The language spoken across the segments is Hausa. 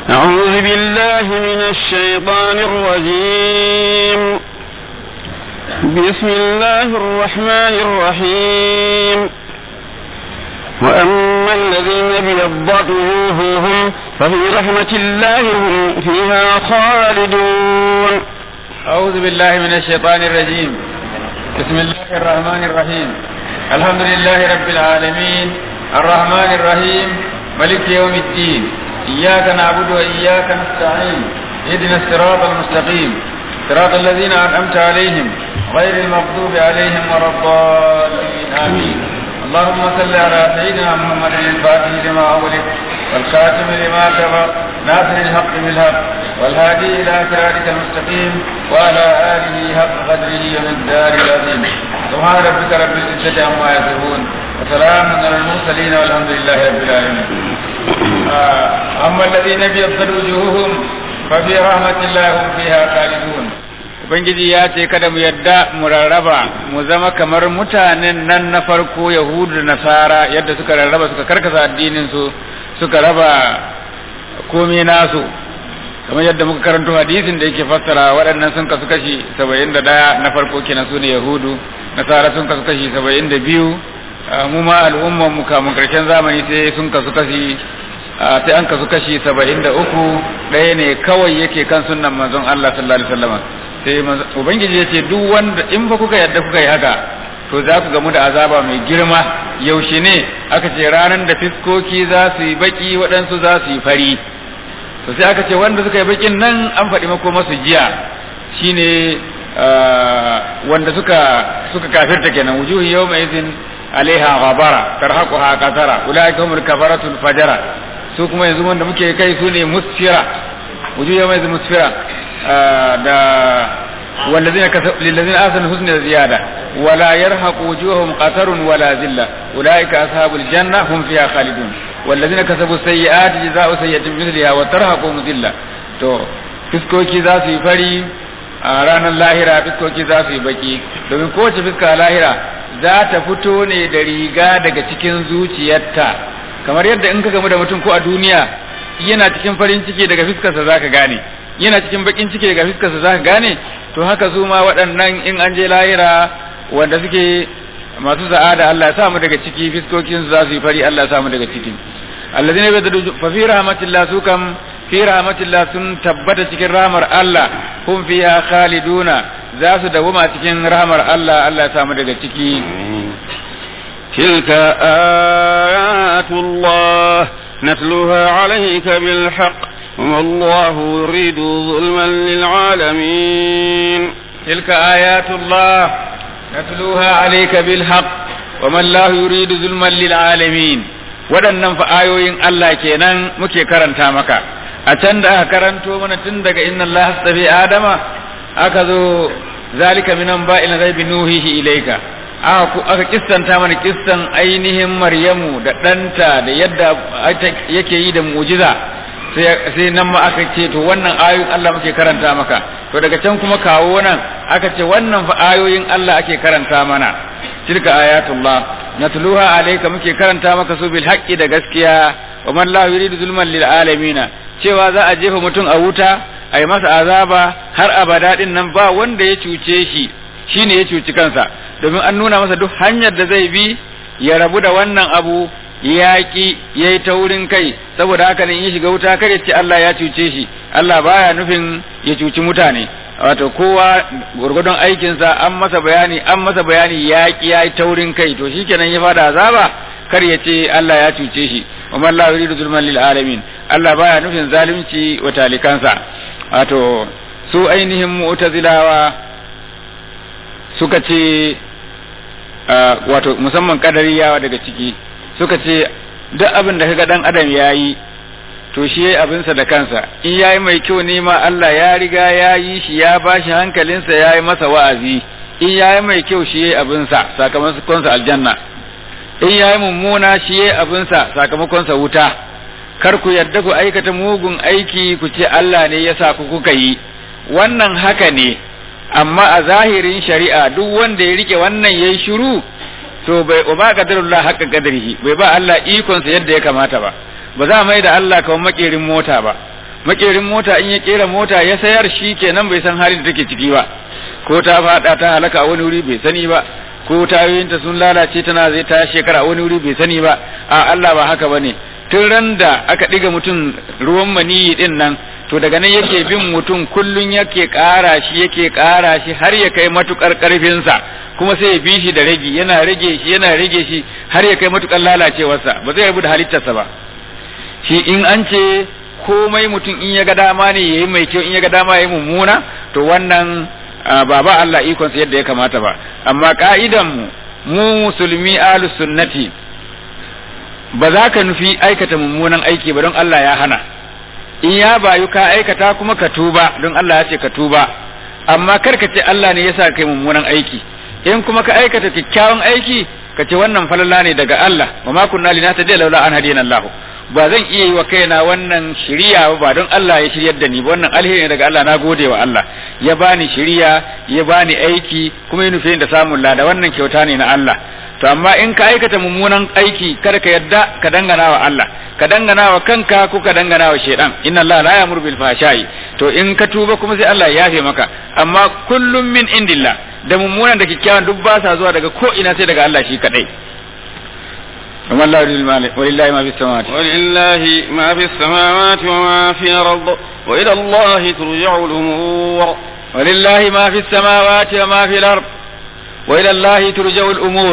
أعوذ بالله من الشيطان الرجيم بسم الله الرحمن الرحيم وأما الذين ابيضت وجوههم ففي رحمة الله هم فيها خالدون أعوذ بالله من الشيطان الرجيم بسم الله الرحمن الرحيم الحمد لله رب العالمين الرحمن الرحيم ملك يوم الدين إياك نعبد وإياك نستعين اهدنا الصراط المستقيم صراط الذين أنعمت عليهم غير المغضوب عليهم ولا الضالين آمين اللهم صل على سيدنا محمد الفاتح لما أغلق والخاتم لما سبق ناصر الحق بالحق والهادي إلى صراطك المستقيم وعلى آله حق قدره ومقداره العظيم سبحان ربك رب العزة عما يصفون وسلام على المرسلين والحمد لله رب العالمين آه، أما الذين ابيضت وجوههم ففي رحمة الله هم فيها خالدون Ubangiji ya ce kada mu yadda mu rarraba mu zama kamar mutanen nan na farko Yahudu da Nasara yadda suka rarraba suka karkasa addinin su suka raba komai nasu kamar yadda muka karanto hadisin da yake fassara waɗannan sun kasu kashi saba'in da ɗaya na farko kenan su ne Yahudu Nasara sun kasu kashi saba'in da biyu mu ma al'umman mu kamun karshen zamani sai sun kasu kashi sai an kasu kashi saba'in da uku ɗaya ne kawai yake kan sunnan manzon Allah sallallahu alaihi wasallam sai ubangiji ya ce duk wanda in fa kuka yadda kuka yi haka to za ku gamu da azaba mai girma yaushe ne aka ce ranar da fiskoki za su yi baki waɗansu za su yi fari to sai aka ce wanda suka yi bakin nan an faɗi mako masu jiya shine wanda suka suka kafirta kenan wujuhu yawma idhin alaiha ghabara tarhaquha qatara ulaika humul kafaratul fajara su kuma yanzu wanda muke kai su ne musfira wujuhu yawma idhin musfira da والذين كسب للذين آثروا الحسنى زيادة ولا يرهق وجوههم قتر ولا ذلة أولئك أصحاب الجنة هم فيها خالدون والذين كسبوا السيئات جزاء سيئة مثلها وترهقهم ذلة to fiskoki za su yi fari a ranar lahira fiskoki za su yi baki domin kowace fiska a lahira za ta fito ne da riga daga cikin zuciyarta kamar yadda in ka gamu da mutum ko a duniya yana cikin farin ciki daga fiskarsa za ka gane yana cikin bakin ciki daga fiskarsa za ka gane to haka su ma waɗannan in an je lahira wanda suke masu sa'ada Allah ya samu daga ciki fiskokin su za su yi fari Allah ya samu daga ciki allazina yabdu fa fi rahmatillah su kam fi rahmatillah sun tabbata cikin rahmar Allah hum fiha khaliduna za su dawoma cikin rahmar Allah Allah ya samu daga ciki تلك آيات الله نتلوها عليك بالحق وما الله يريد ظلما للعالمين تلك آيات الله نتلوها عليك بالحق وما الله يريد ظلما للعالمين waɗannan fa ayoyin Allah kenan muke karanta maka a can da aka karanto mana tun daga inna Allah astafi adama aka zo zalika minan ba'il ghaibi nuhihi ilayka aka aka kissanta mana kissan ainihin Maryamu da ɗanta da yadda yake yi da mu'jiza sai nan ma aka ce to wannan ayoyin Allah muke karanta maka to daga can kuma kawo nan aka ce wannan fa ayoyin Allah ake karanta mana tilka ayatullah natluha alayka muke karanta maka su bil haqqi da gaskiya wa man la yuridu zulman lil alamin cewa za a jefa mutum a wuta a yi masa azaba har abada din nan ba wanda ya cuce shi shine ya cuci kansa domin an nuna masa duk hanyar da zai bi ya rabu da wannan abu yaƙi ya yi taurin kai saboda haka ne in ya shiga wuta kar ya ce Allah ya cuce shi Allah baya nufin ya cuci mutane wato kowa gurgudun aikinsa an masa bayani an masa bayani yaƙi ya yi taurin kai to shikenan ya fada azaba kar ya ce Allah ya cuce shi wa man la yuridu zulman lil alamin Allah baya nufin zalunci wa talikansa wato su ainihin mu'tazilawa suka ce wato musamman kadariyawa daga ciki suka ce duk abin da kaga dan adam yayi to shi yayi abinsa da kansa in yayi mai kyau ne ma Allah ya riga ya yi shi ya bashi hankalinsa ya yi masa wa'azi in yayi mai kyau shi yayi abinsa sakamakon sa aljanna in yayi mummuna shi yayi abinsa sakamakon sa wuta kar ku yarda ku aikata mugun aiki ku ce Allah ne ya sa ku kuka yi wannan haka ne amma a zahirin shari'a duk wanda ya rike wannan yayi shiru to bai ba qadarullah haqqa qadarihi bai ba Allah ikon sa yadda ya kamata ba ba za mai da Allah kamar makerin mota ba makerin mota in ya kera mota ya sayar shi kenan bai san halin da take ciki ba ko ta fada ta halaka a wani wuri bai sani ba ko tayoyinta sun lalace tana zai ta shekara a wani wuri bai sani ba a Allah ba haka bane tun ran da aka ɗiga mutum ruwan maniyi din nan to daga nan yake bin mutum kullun yake ƙara shi yake ƙara shi har ya kai matukar ƙarfinsa kuma sai ya bi shi da rage yana rage shi yana rage shi har ya kai matukar lalacewarsa ba zai rabu da halittarsa ba shi in an ce komai mutum in ya ga dama ne yayi mai kyau in ya ga dama yayi mummuna to wannan ba ba Allah ikonsa yadda ya kamata ba amma ka'idan mu mu musulmi ahlus sunnati ba za ka nufi aikata mummunan aiki ba don Allah ya hana in ya bayu ka aikata kuma ka tuba don Allah ya ce ka tuba amma kar ka ce Allah ne ya sa kai mummunan aiki in kuma ka aikata kyakkyawan aiki ka ce wannan falala ne daga Allah wa ma kunna linahtadiya laula an hadina Allah ba zan iya yi wa kaina wannan shiriya ba don Allah ya shiryar da ni ba wannan alheri ne daga Allah na gode wa Allah ya bani shiriya ya bani aiki kuma ya nufe da samun lada wannan kyauta ne na Allah to amma in ka aikata mummunan aiki kar ka yadda ka dangana wa Allah ka dangana wa kanka ko ka dangana wa shaidan inna Allah la ya'muru bil fahsha'i to in ka tuba kuma sai Allah ya yafe maka amma kullum min indillah da mummunan da kikkiawan duk ba sa zuwa daga ko ina sai daga Allah shi kadai ولله ما في السماوات ولله ما في السماوات وما في الأرض وإلى الله ترجع الأمور ولله ما في السماوات وما في الأرض وإلى الله ترجع الأمور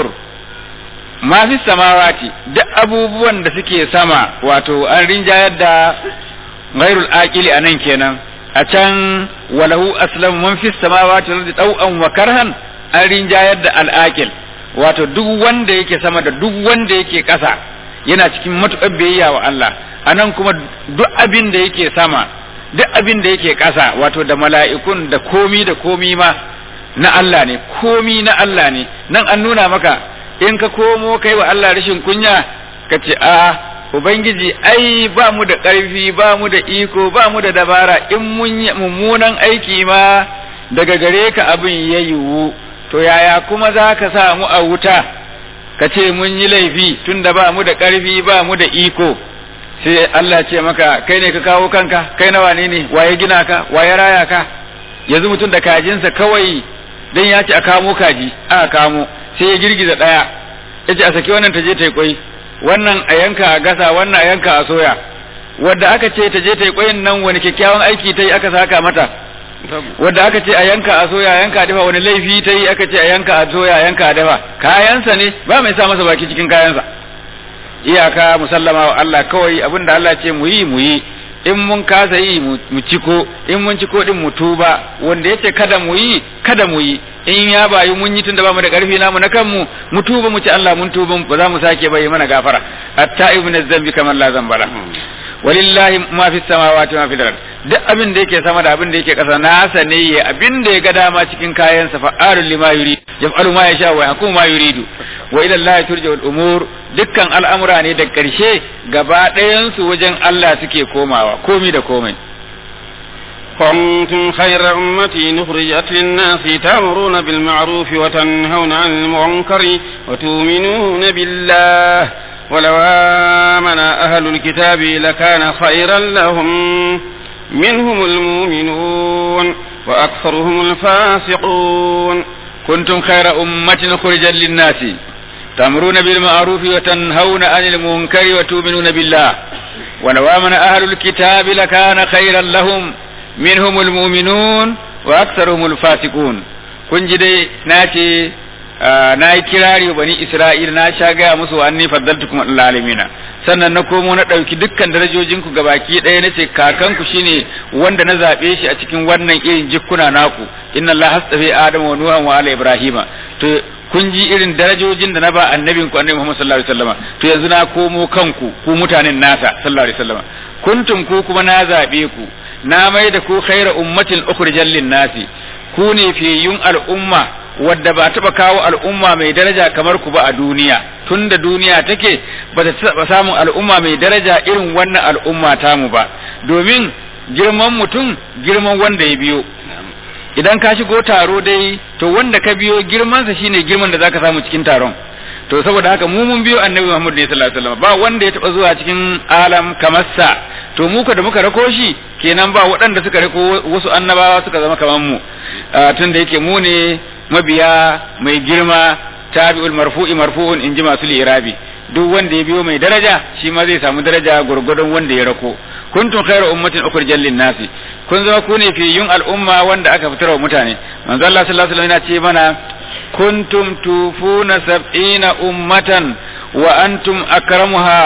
ما في السماوات duk abubuwan da suke sama wato an rinjayar da ghairul aqili anan kenan a can walahu aslamu man fi samawati wal ardi taw'an wa karhan an rinjayar da al aqil wato duk wanda yake sama da duk wanda yake ƙasa yana cikin matuƙar biyayya wa Allah anan kuma duk abin da yake sama duk abin da yake ƙasa wato da mala'ikun da komi da komi ma na Allah ne komi na Allah ne nan an nuna maka in ka komo kai wa Allah rashin kunya ka ce a ubangiji ai ba mu da ƙarfi ba mu da iko ba mu da dabara in mun mummunan aiki ma daga gare ka abin ya yiwu to yaya kuma za ka sa mu a wuta ka ce mun yi laifi tun da ba mu da ƙarfi ba mu da iko sai Allah ce maka kai ne ka kawo kanka kai na wane ne waye gina ka waye raya ka yanzu mutum da kajinsa kawai dan ya ce a kamo kaji aka kamo sai ya girgiza ɗaya ya ce a saki wannan ta je ta yi kwai wannan a yanka a gasa wannan a yanka a soya wadda aka ce ta je ta yi kwayin nan wani kyakkyawan aiki ta yi aka saka mata wadda aka ce a yanka a soya a yanka a dafa wani laifi ta yi aka ce a yanka a soya a yanka a dafa kayansa ne ba mai sa masa baki cikin kayansa iyaka musallama wa Allah kawai abinda Allah ce mu yi mu yi in mun kasa yi mu ciko in mun ciko din mu tuba wanda yace kada mu yi kada mu yi in ya bayu mun yi tunda ba mu da karfi namu na kanmu mu tuba mu ci Allah mun tuba ba za mu sake bai mana gafara hatta ibn zambi kamar la zambala walillahi ma fi samawati ma fi ard duk abin da yake sama da abin da yake kasa nasa ne ya abin da ya ga dama cikin kayan sa fa'alul lima yuri yaf'alu ma yasha wa yahkumu ma yuridu wa ila allahi turja'ul umur dukkan al'amura ne da karshe gaba ɗayan su wajen Allah suke komawa komi da komai كنتم خير أمة نخرجت للناس تأمرون بالمعروف وتنهون عن المنكر وتؤمنون بالله ولو آمن أهل الكتاب لكان خيرا لهم منهم المؤمنون وأكثرهم الفاسقون كنتم خير أمة خرجا للناس تأمرون بالمعروف وتنهون عن المنكر وتؤمنون بالله ولو آمن أهل الكتاب لكان خيرا لهم منهم المؤمنون وأكثرهم الفاسقون kun ji dai na ce na yi kirari bani Isra'il na sha gaya musu an ni faddaltukum alalamina sannan na komo na ɗauki dukkan darajojinku gabaki ɗaya na ce kakanku shine wanda na zaɓe shi a cikin wannan irin jikkuna naku inna Allah hastafi Adam wa Nuhan wa ala Ibrahima to kun ji irin darajojin da na ba annabin ku annabi Muhammad sallallahu alaihi wasallam to yanzu na komo kanku ku mutanen nasa sallallahu alaihi wasallam kuntum ku kuma na zaɓe ku na mai da ku khaira ummatin ukhrijal lin nasi ku ne fiyun al'umma wadda ba taɓa kawo al'umma mai daraja kamar ku ba a duniya tun da duniya take ba ta taɓa samun al'umma mai daraja irin wannan al'umma tamu ba domin girman mutum girman wanda ya biyo idan ka shigo taro dai to wanda ka biyo girmansa shine girman da zaka samu cikin taron to saboda haka mu mun biyo annabi Muhammad ne sallallahu alaihi wasallam ba wanda ya taba zuwa cikin alam kamar sa to mu ka da muka rako shi kenan ba waɗanda suka riko wasu annabawa suka zama kamar mu tun da yake mu ne mabiya mai girma tabi'ul marfu'i marfu'un in ji masu lirabi duk wanda ya biyo mai daraja shi ma zai samu daraja gurgurdon wanda ya rako kuntum khairu ummatin ukhrijal lin nasi kun zama ku ne fiyun al'umma wanda aka fitar wa mutane manzo Allah sallallahu alaihi wasallam yana ce mana kuntum tufuna sab'ina ummatan wa antum akramuha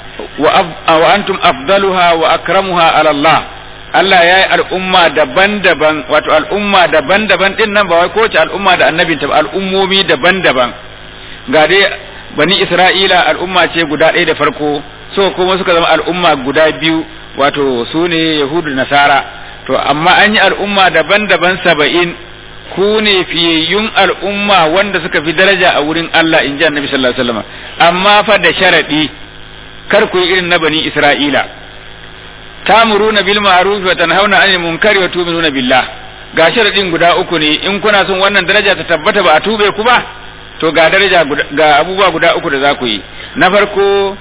wa antum afdaluha wa akramuha ala Allah Allah ya yi al'umma daban-daban wato al'umma daban-daban din nan ba wai kowace al'umma da annabin ta al'ummomi daban-daban ga dai bani Isra'ila al'umma ce guda ɗaya da farko so kuma suka zama al'umma guda biyu wato su ne Yahudu Nasara to amma an yi al'umma daban-daban saba'in ku ne fiyayyun al'umma wanda suka fi daraja a wurin Allah in ji annabi sallallahu alaihi wasallam amma fa da sharadi kar ku yi irin na bani Isra'ila tamuruna bil ma'ruf wa tanhauna 'anil munkari wa tu'minuna billah ga sharadin guda uku ne in kuna son wannan daraja ta tabbata ba a tube ku ba to ga daraja ga abubuwa guda uku da za ku yi na farko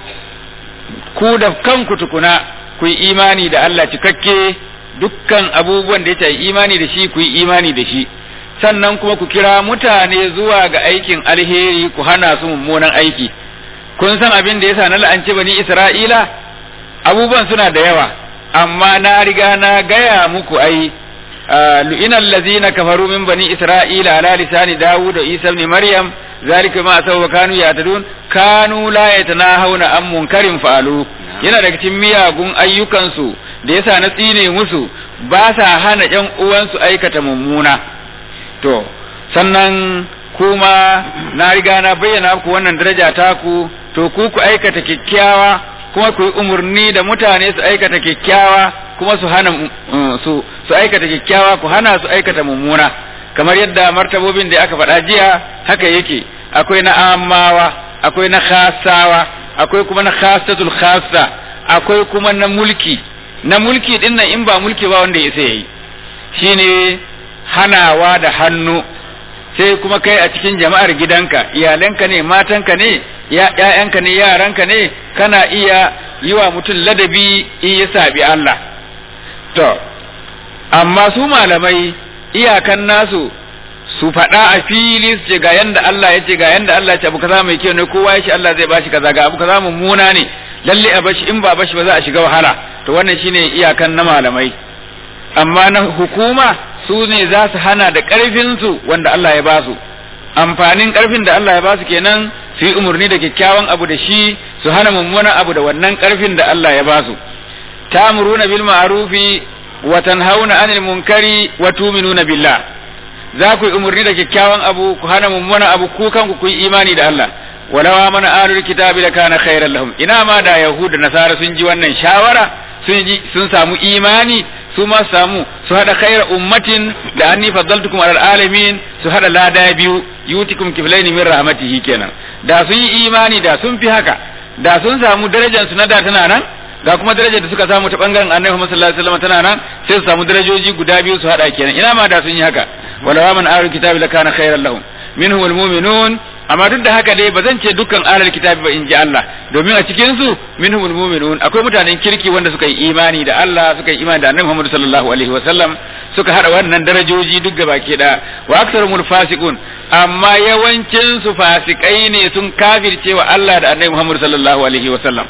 ku da kanku tukuna ku yi imani da Allah cikakke dukkan abubuwan da ya yi imani da shi ku yi imani da shi sannan kuma ku kira mutane zuwa ga aikin alheri ku hana su mummunan aiki kun san abin da yasa na la'anci bani Isra'ila abubuwan suna da yawa amma na riga na gaya muku ai lu'ina allazina kafaru min bani Isra'ila ala lisani Dawud da Isa ibn Maryam zalika ma asaw kanu yatadun kanu la yatanahawna an munkarin fa'alu yana daga cikin miyagun ayyukansu da yasa na tsine musu ba sa hana ƴan uwansu aikata mummuna to sannan kuma na riga na bayyana ku wannan daraja taku to ku ku aikata kyakkyawa kuma ku yi umarni da mutane su aikata kyakkyawa kuma su hana su su aikata kyakkyawa ku hana su aikata mummuna kamar yadda martabobin da aka faɗa jiya haka yake akwai na amawa akwai na khasawa akwai kuma na khasatul khassa akwai kuma na mulki na mulki din nan in ba mulki ba wanda ya sai yayi shine hanawa da hannu sai kuma kai a cikin jama'ar gidanka iyalanka ne matanka ne ‘ya'yanka ne yaranka ne kana iya yi wa mutum ladabi in ya sabi Allah to amma su malamai iyakan nasu su faɗa a fili su ce ga yanda Allah ya ce ga yanda Allah ya ce abu kaza mai kyau ne kowa ya ce Allah zai bashi kaza ga abu kaza mummuna ne lalle a bashi in ba bashi ba za a shiga wahala to wannan shine iyakan na malamai amma na hukuma su ne za su hana da ƙarfinsu wanda Allah ya ba su amfanin ƙarfin da Allah ya ba su kenan su yi umarni da kyakkyawan abu da shi su hana mummunan abu da wannan ƙarfin da Allah ya ba su tamuruna bil ma'rufi wa tanhauna 'anil munkari wa tu'minuna billah za ku yi umarni da kyakkyawan abu ku hana mummunan abu ku kanku ku yi imani da Allah walawa mana ahlul kitabi da kana khairan lahum ina ma da yahud da nasara sun ji wannan shawara sun ji sun samu imani su ma samu su hada khaira ummatin da anni faddaltukum alal alamin su hada lada biyu yutikum kiflaini min rahmatihi kenan da sun yi imani da sun fi haka da sun samu darajar su na da tana nan ga kuma darajar da suka samu ta bangaren annabi Muhammad sallallahu alaihi wasallam tana nan sai su samu darajoji guda biyu su hada kenan ina ma da sun yi haka wala man ahlul kitabi lakana khairan lahum minhum almu'minun amma duk da haka dai ba zan ce dukkan ahlul kitabi ba in ji Allah domin a cikin su minhumul mu'minun akwai mutanen kirki wanda suka yi imani da Allah suka yi imani da Annabi Muhammad sallallahu alaihi wa sallam suka hada wannan darajoji duk gaba ke da wa aksarumul fasiqun amma yawancin su fasikai ne sun kafirce wa Allah da Annabi Muhammad sallallahu alaihi wa sallam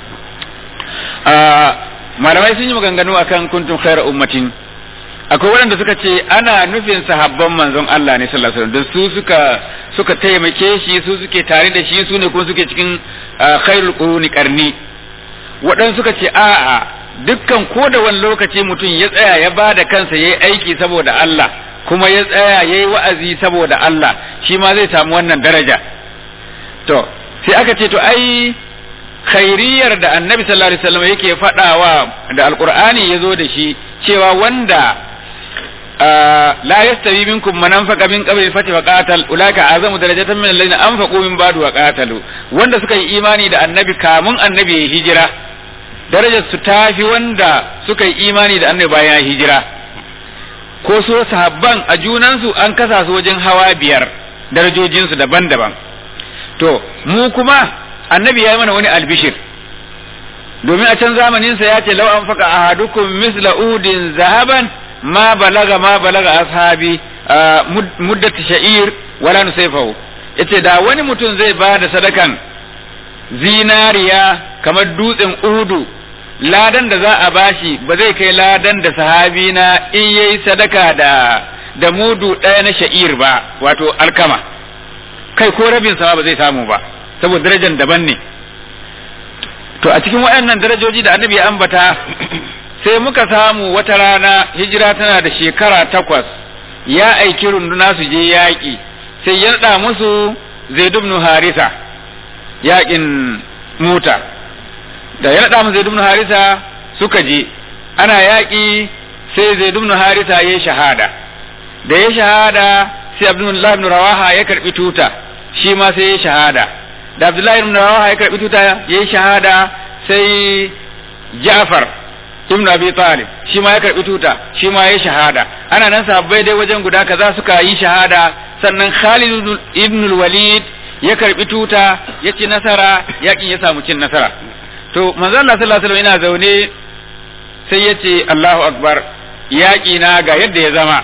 malamai sun yi maganganu akan kuntum khairu ummatin akwai waɗanda suka ce ana nufin sahabban manzon Allah ne sallallahu alaihi wasallam su suka suka taimake shi su suke tare da shi su ne kuma suke cikin khairul quruni qarni waɗansu suka ce a'a dukkan ko da wani lokaci mutum ya tsaya ya ba da kansa yayi aiki saboda Allah kuma ya tsaya yayi wa'azi saboda Allah shi ma zai samu wannan daraja to sai aka ce to ai khairiyar da annabi sallallahu alaihi wasallam yake faɗawa da alqur'ani yazo da shi cewa wanda la yastawi minkum man anfaqa min qabli al-fath wa qatal ulaka azamu darajatan min alladhina anfaqu min ba'du wa qatalu wanda suka yi imani da annabi kamun annabi ya hijira darajar su tafi wanda suka yi imani da annabi bayan hijira ko so sahabban a junansu an kasa su wajen hawa biyar darajojinsu daban-daban to mu kuma annabi ya yi mana wani albishir domin a can zamanin sa ya ce law an faka ahadukum misla udin zahaban ma balaga ma balaga ashabi muddat sha'ir wala nusayfahu yace da wani mutum zai ba da sadakan zinariya kamar dutsen uhudu ladan da za a bashi ba zai kai ladan da sahabi na in yayi sadaka da da mudu ɗaya na sha'ir ba wato alkama kai ko rabin sama ba zai samu ba saboda darajar daban ne to a cikin waɗannan darajoji da annabi ya ambata sai muka samu wata rana hijira tana da shekara takwas ya aiki runduna su je yaƙi sai ya naɗa musu zaid ibn harisa yaƙin mota da ya naɗa musu zaid ibn harisa suka je ana yaƙi sai zaid ibn harisa ya shahada da ya shahada sai abdullahi ibn rawaha ya karbi tuta shi ma sai ya shahada da abdullahi ibn rawaha ya karbi tuta ya shahada sai ja'far ibn abi talib shi ma ya karbi tuta shi ma ya shahada ana nan sahabbai dai wajen guda kaza suka yi shahada sannan khalid ibn walid ya karbi tuta ya ci nasara yakin ya samu cin nasara to manzo Allah sallallahu alaihi wasallam ina zaune sai ya ce Allahu akbar yaki na ga yadda ya zama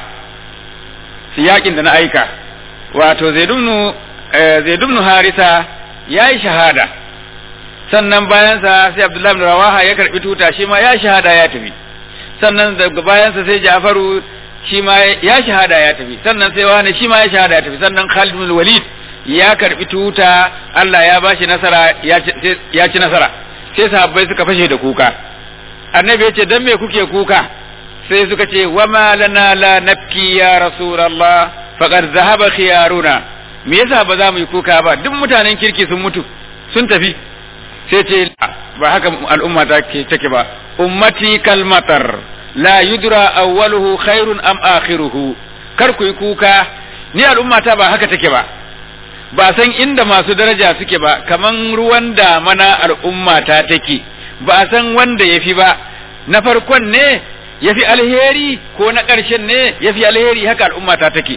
yakin da na aika wato zaidubnu harisa ya yi shahada sannan bayansa sai abdullahi bin rawaha ya karbi tuta shi ma ya shahada ya tafi sannan daga bayansa sai jafaru shi ma ya shahada ya tafi sannan sai wani shi ma ya shahada ya tafi sannan khalid bin walid ya karbi tuta Allah ya bashi nasara ya ci nasara sai sahabbai suka fashe da kuka annabi ya ce dan me kuke kuka sai suka ce wa ma lana la nabki ya rasulullah faqad zahaba khiyaruna me yasa ba za mu yi kuka ba duk mutanen kirki sun mutu sun tafi sai ce ba haka al'umma ta ke take ba ummati kalmatar la yudra awwaluhu khairun am akhiruhu kar ku yi kuka ni al'umma ta ba haka take ba ba san inda masu daraja suke ba kaman ruwan damana al'umma ta take ba san wanda yafi ba na farkon ne ya fi alheri ko na ƙarshen ne ya fi alheri haka al'umma ta take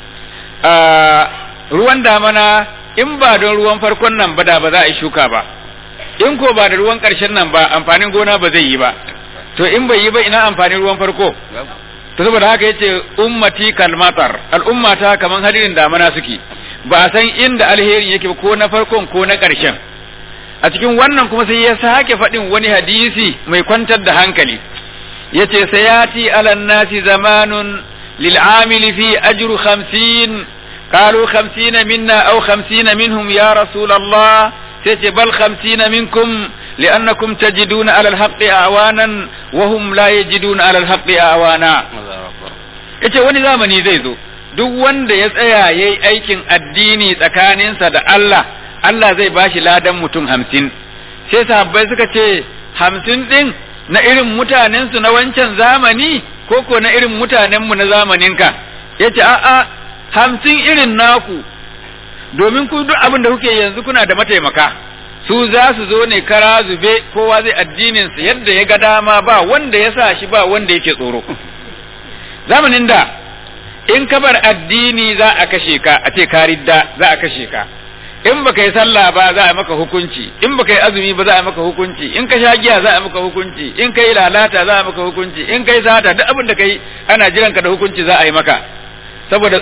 ruwan damana in ba don ruwan farkon nan ba da ba za a yi shuka ba in ko ba da ruwan ƙarshen nan ba amfanin gona ba zai yi ba to in bai yi ba ina amfanin ruwan farko to saboda haka yace ummati kalmatar al'ummata kaman hadirin damana suke ba a san inda alherin yake ko na farkon ko na ƙarshen a cikin wannan kuma sai ya sake faɗin wani hadisi mai kwantar da hankali yace sayati ala nasi zamanun lil amil fi ajru 50 qalu 50 minna aw 50 minhum ya rasul Allah sace bal 50 minkum لأنكم تجدون على الحق أعوانا وهم لا يجدون على الحق أعوانا yace wani zamani zai zo duk wanda ya tsaya ya yi aikin addini tsakaninsa da Allah Allah zai bashi ladan mutum hamsin sai sahabbai suka ce hamsin ɗin na irin mutanensu na wancan zamani ko ko na irin mutanenmu na zamaninka ya ce a'a hamsin irin naku domin ku duk abin da kuke yanzu kuna da mataimaka su za su zo ne kara zube kowa zai addininsa yadda ya ga dama ba wanda ya sa shi ba wanda yake tsoro zamanin da in ka bar addini za a kashe ka a ce ka ridda za a kashe ka in baka yi sallah ba za a maka hukunci in baka yi azumi ba za a maka hukunci in ka sha giya za a maka hukunci in ka yi lalata za a maka hukunci in ka yi sata duk abin da ka yi ana jiran ka da hukunci za a yi maka saboda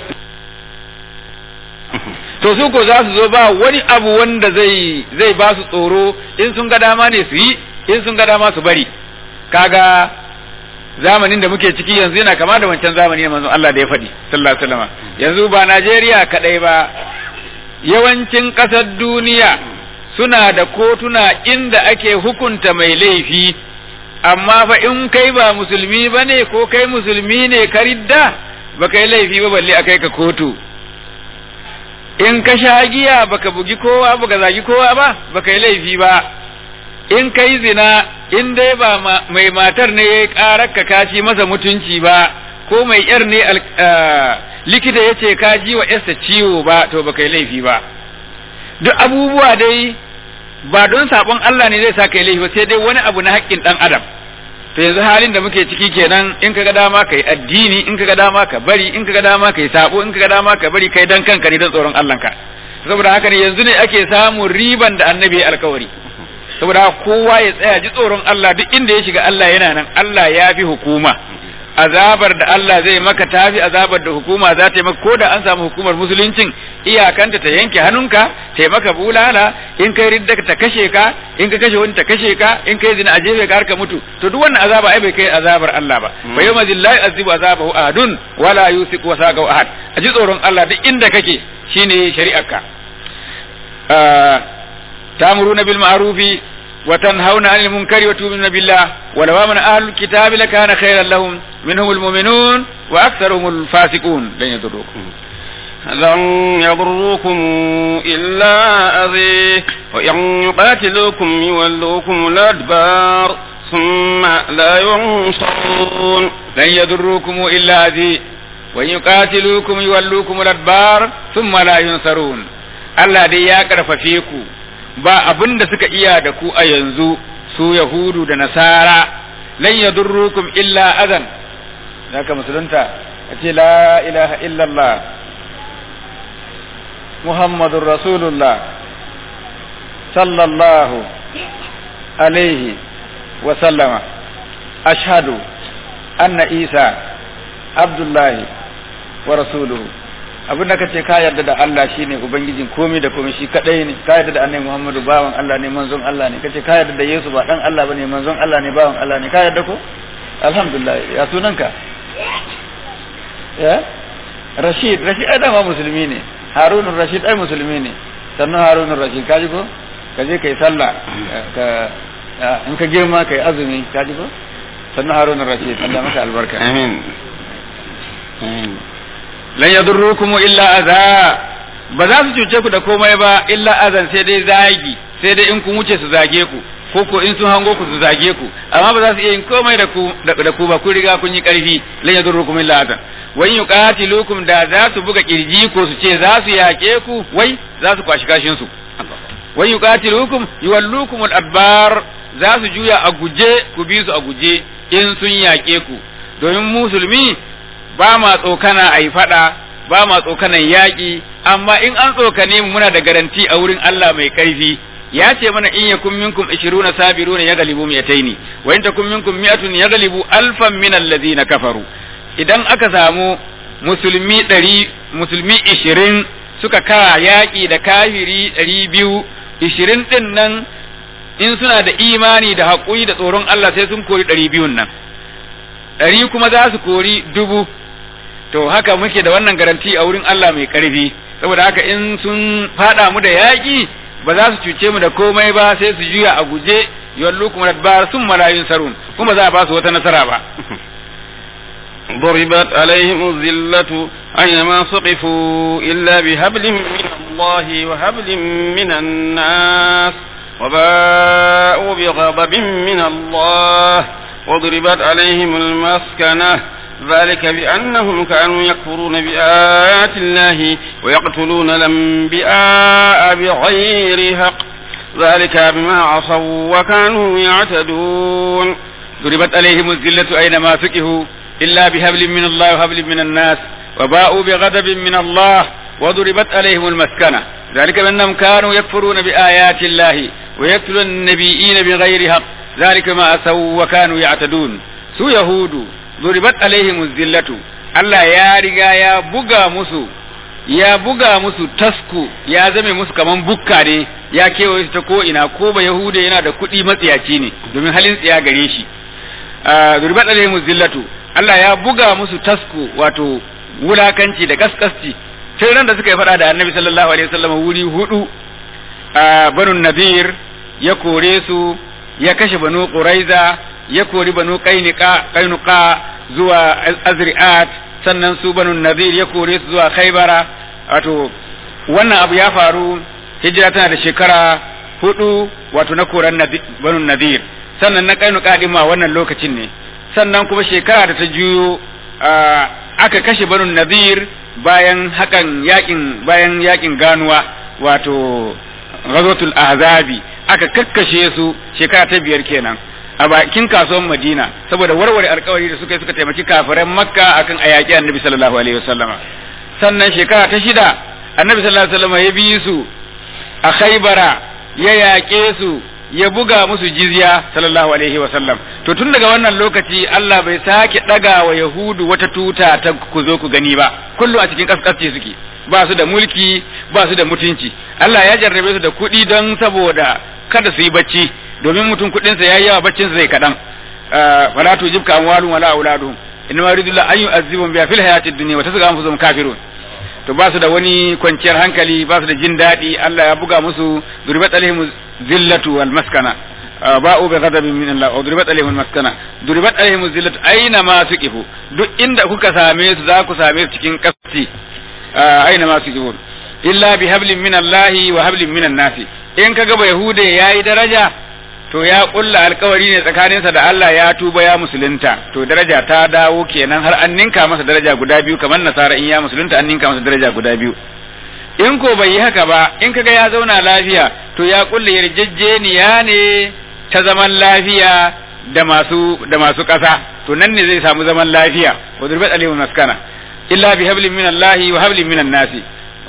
to su ko za su zo ba wani abu wanda zai zai ba su tsoro in sun ga dama ne su yi in sun ga dama su bari kaga zamanin da muke ciki yanzu yana kama da wancan zamani ne manzon Allah da ya faɗi sallallahu alaihi wasallam yanzu ba Najeriya kadai ba yawancin ƙasar duniya suna da kotuna inda ake hukunta mai laifi amma fa in kai ba musulmi ba ne ko kai musulmi ne ka ridda ba kai laifi ba balle a kai ka kotu in ka sha giya baka bugi kowa baka zagi kowa ba baka yi laifi ba in kai zina in dai ba mai matar ne ya karar ka kaci masa mutunci ba ko mai yar ne likita ya ce ka ji wa yarsa ciwo ba to baka yi laifi ba duk abubuwa dai ba don sabon Allah ne zai sa kai laifi ba sai dai wani abu na haƙƙin ɗan adam to yanzu halin da muke ciki kenan in kaga dama kai addini in kaga dama ka bari in kaga dama kai sabo in kaga dama ka bari kai dan kanka ne don tsoron Allah ka saboda haka ne yanzu ne ake samun riban da annabi alkawari saboda kowa ya tsaya ji tsoron Allah duk inda ya shiga Allah yana nan Allah ya fi hukuma azabar da Allah zai maka tafi azabar da hukuma za ta yi maka ko da an samu hukumar musuluncin iyakanta ta yanke hannunka ta yi maka bulala in kai ridda ta kashe ka in ka kashe wani ta kashe ka in kai zina a jefe ka har ka mutu to duk wannan azaba ai bai kai azabar Allah ba fa yawma zillahi azibu azabahu ahadun wala yusiku wasaqahu ahad a ji tsoron Allah duk inda kake shine shari'arka ta'muruna bil ma'rufi وتنهون عن المنكر وتؤمنون بالله ولو آمن أهل الكتاب لكان خيرا لهم منهم المؤمنون وأكثرهم الفاسقون لن يضروكم لن يضروكم إلا أذى وإن يقاتلوكم يولوكم الأدبار ثم لا ينصرون لن يضروكم إلا أذى وإن يقاتلوكم يولوكم الأدبار ثم لا ينصرون Allah dai ya karfafe ku ba abin da suka iya da ku a yanzu su Yahudu da Nasara lan yadurrukum illa adan zaka musulunta a ce la ilaha illallah Muhammadur Rasulullah sallallahu alaihi wa sallama ashhadu anna Isa Abdullahi wa rasuluhu abin da ka ce ka yarda da Allah shine ubangijin komai da komai shi kadai ne ka yarda da annabi Muhammadu bawan Allah ne manzon Allah ne kace ka yarda da Yesu ba dan Allah bane manzon Allah ne bawan Allah ne ka yarda ko alhamdulillah ya sunanka ya Rashid Rashid ai dama musulmi ne Harun Rashid ai musulmi ne sannan Harun Rashid ka ji ko ka je kai sallah ka in ka girma kai azumi ka ji ko sannan Harun Rashid Allah maka albarka amin amin lan yadurrukum illa adha ba za su cuce ku da komai ba illa azan sai dai zagi sai dai in kun wuce su zage ku ko ko in sun hango ku su zage ku amma ba za su iya yin komai da ku da ku ba ku riga kun yi karfi lan yadurrukum illa azan wa in yuqatilukum da za su buga kirji ko su ce za su yake ku wai za su kwashi kashin su wa yuqatilukum yuwallukum al-adbar za su juya a guje ku bi su a guje in sun yake ku domin musulmi ba ma tsokana a yi faɗa ba ma tsokanan yaƙi amma in an tsokane mu muna da garanti a wurin Allah mai ƙarfi ya ce mana in yakum minkum 20 sabiruna yaghlibu mi'ataini wa in takum minkum mi'atun yaghlibu alfan min allazina kafaru idan aka samu musulmi ɗari musulmi 20 suka kara yaƙi da kafiri 200 20 din nan in suna da imani da haƙuri da tsoron Allah sai sun kori 200 nan ɗari kuma za su kori dubu to haka muke da wannan garanti a wurin Allah mai ƙarfi saboda haka in sun fada mu da yaƙi ba za su cuce mu da komai ba sai su juya a guje yallu kuma bar sun malayun sarun kuma za a ba su wata nasara ba ضربت عليهم الذلة أينما سقفوا إلا بهبل من الله وهبل من الناس وباءوا بغضب من الله وضربت عليهم المسكنة ذلك بأنهم كانوا يكفرون بآيات الله ويقتلون الأنبياء بغير حق ذلك بما عصوا وكانوا يعتدون ضربت عليهم الذلة أينما فكهوا إلا بهبل من الله وهبل من الناس وباءوا بغضب من الله وضربت عليهم المسكنة ذلك بأنهم كانوا يكفرون بآيات الله ويقتلون النبيين بغير حق ذلك ما أسوا وكانوا يعتدون su yahudu zuribat alaihim zillatu Allah ya riga ya buga musu ya buga musu tasku ya zame musu kaman bukka ne ya kewaye su ta ko ina ko ba yahude yana da kuɗi matsiyaci ne domin halin tsiya gare shi zuribat alaihim zillatu Allah ya buga musu tasku wato wulakanci da kaskasci tun ran da suka yi faɗa da annabi sallallahu alaihi wasallam wuri hudu banu nadir ya kore su ya kashe banu quraiza ya kori banu qainuqa qainuqa zuwa azri'at sannan su banu nadir ya kore su zuwa khaybara wato wannan abu ya faru hijira tana da shekara hudu wato na koran banu nadir sannan na qainuqa din ma wannan lokacin ne sannan kuma shekara da ta juyo aka kashe banu nadir bayan hakan yakin bayan yakin ganuwa wato ghazwatul ahzabi aka kakkashe su shekara ta biyar kenan a bakin kasuwan Madina saboda warware alkawari da suka yi suka taimaki kafiran Makka akan ayaki Annabi sallallahu alaihi wasallama sannan shekara ta shida Annabi sallallahu alaihi wasallama ya bi su a Khaybara ya yaƙe su ya buga musu jizya sallallahu alaihi wa sallam to tun daga wannan lokaci Allah bai sake daga wa yahudu wata tuta ta ku zo ku gani ba kullu a cikin kaskasce suke ba su da mulki ba su da mutunci Allah ya jarrabe su da kuɗi don saboda kada su yi bacci domin mutum kuɗinsa ya yi yawa baccinsa zai kaɗan wala tujibka amwalun wala auladuhum inna ma yuridu an yu'azzibum biha fil hayatid dunya wa tasqa anfusuhum kafirun to ba su da wani kwanciyar hankali ba su da jin daɗi Allah ya buga musu duribat alaihim zillatu wal maskana ba'u bi ghadabin min Allah wa duribat alaihim maskana duribat alaihim zillatu aina ma suqifu duk inda kuka same su za ku same su cikin kasci aina ma suqifu illa bi hablin min Allah wa hablin min nasi in kaga ba yahude yayi daraja to ya kulla alkawari ne tsakaninsa da Allah ya tuba ya musulunta to daraja ta dawo kenan har an ninka masa daraja guda biyu kamar nasara in ya musulunta an ninka masa daraja guda biyu in ko bai yi haka ba in kaga ya zauna lafiya to ya kulla yarjejeniya ne ta zaman lafiya da masu da masu ƙasa to nan ne zai samu zaman lafiya wa durbat alayhi maskana illa bi hablin min Allah wa hablin min nasi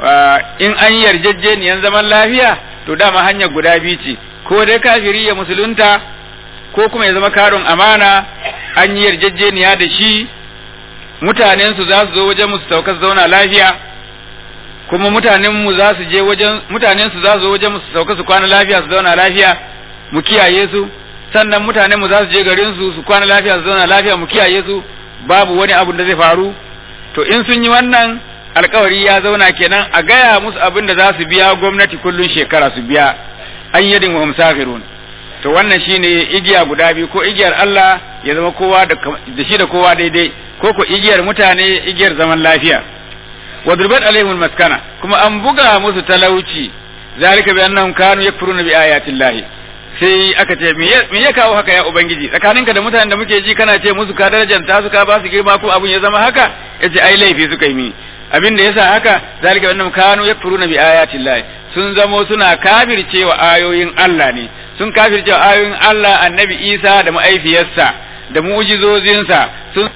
in an yarjejeniyan zaman lafiya to dama hanyar guda biyu ce ko dai kafiri ya musulunta ko kuma ya zama karon amana an yi yarjejeniya da shi mutanensu za su zo wajen musu sauka su zauna lafiya kuma mutanenmu za su je wajen mutanensu za su zo wajen musu sauka su kwana lafiya su zauna lafiya mu kiyaye su sannan mutanenmu za su je garin su su kwana lafiya su zauna lafiya mu kiyaye su babu wani abu da zai faru to in sun yi wannan alkawari ya zauna kenan a gaya musu abin da za su biya gwamnati kullun shekara su biya an yadin wa musafirun to wannan shine igiya guda biyu ko igiyar Allah ya zama kowa da shi da kowa daidai ko ko igiyar mutane igiyar zaman lafiya wa durbat alaihim maskana kuma an buga musu talauci zalika bi annahum kanu yakfuruna bi ayati llahi sai aka ce me ya kawo haka ya ubangiji tsakaninka da mutanen da muke ji kana ce musu ka darajanta su ka ba su girma ko abun ya zama haka yace ai laifi suka yi mini abin da yasa haka zalika annahum kanu yakfuruna bi ayati llahi sun zamo suna kafircewa ayoyin Allah ne sun kafircewa ayoyin Allah annabi Isa da ma'aifiyarsa da mu'jizozinsa sun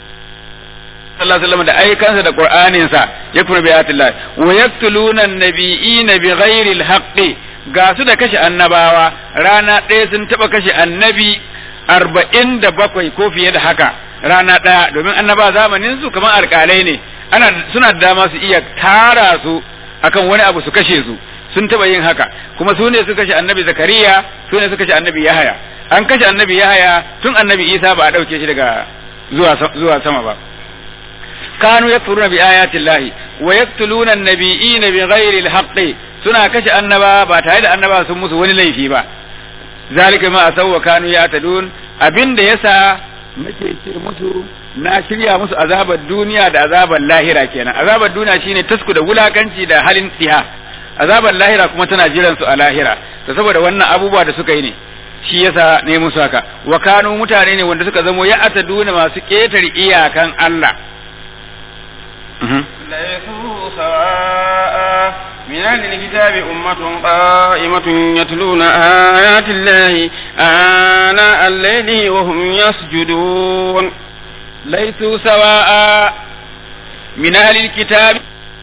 sallallahu alaihi wasallam da aikansa da qur'aninsa yakfuru bi ayati llahi wa yaqtuluna an-nabiyina bi ghairi al-haqqi ga su da kashe annabawa rana ɗaya sun taɓa kashe annabi arba'in da bakwai ko fiye da haka rana ɗaya domin annaba zamanin su kamar alƙalai ne ana suna da dama su iya tara su akan wani abu su kashe su sun taɓa yin haka kuma su ne suka kashe annabi zakariya su ne suka kashe annabi yahaya an kashe annabi yahaya tun annabi isa ba a ɗauke shi daga zuwa zuwa sama ba kanu yakfuruna bi ayati llahi wa yaqtuluna an-nabiyina bi ghairi al-haqqi suna kashe annaba ba tare da annaba sun musu wani laifi ba zalika ma asaw wa kanu yatadun abinda yasa nake ce musu na shirya musu azabar duniya da azabar lahira kenan azabar duniya shine tasku da wulakanci da halin tsiha azabar lahira kuma tana jiran su a lahira to saboda wannan abubuwa da suka yi ne shi yasa ne musu haka wa kanu mutane ne wanda suka zamo ya ataduna masu ketare iyakan Allah ليسوا سواء من أهل الكتاب أمة قائمة يتلون آيات الله آناء الليل وهم يسجدون ليسوا سواء من أهل الكتاب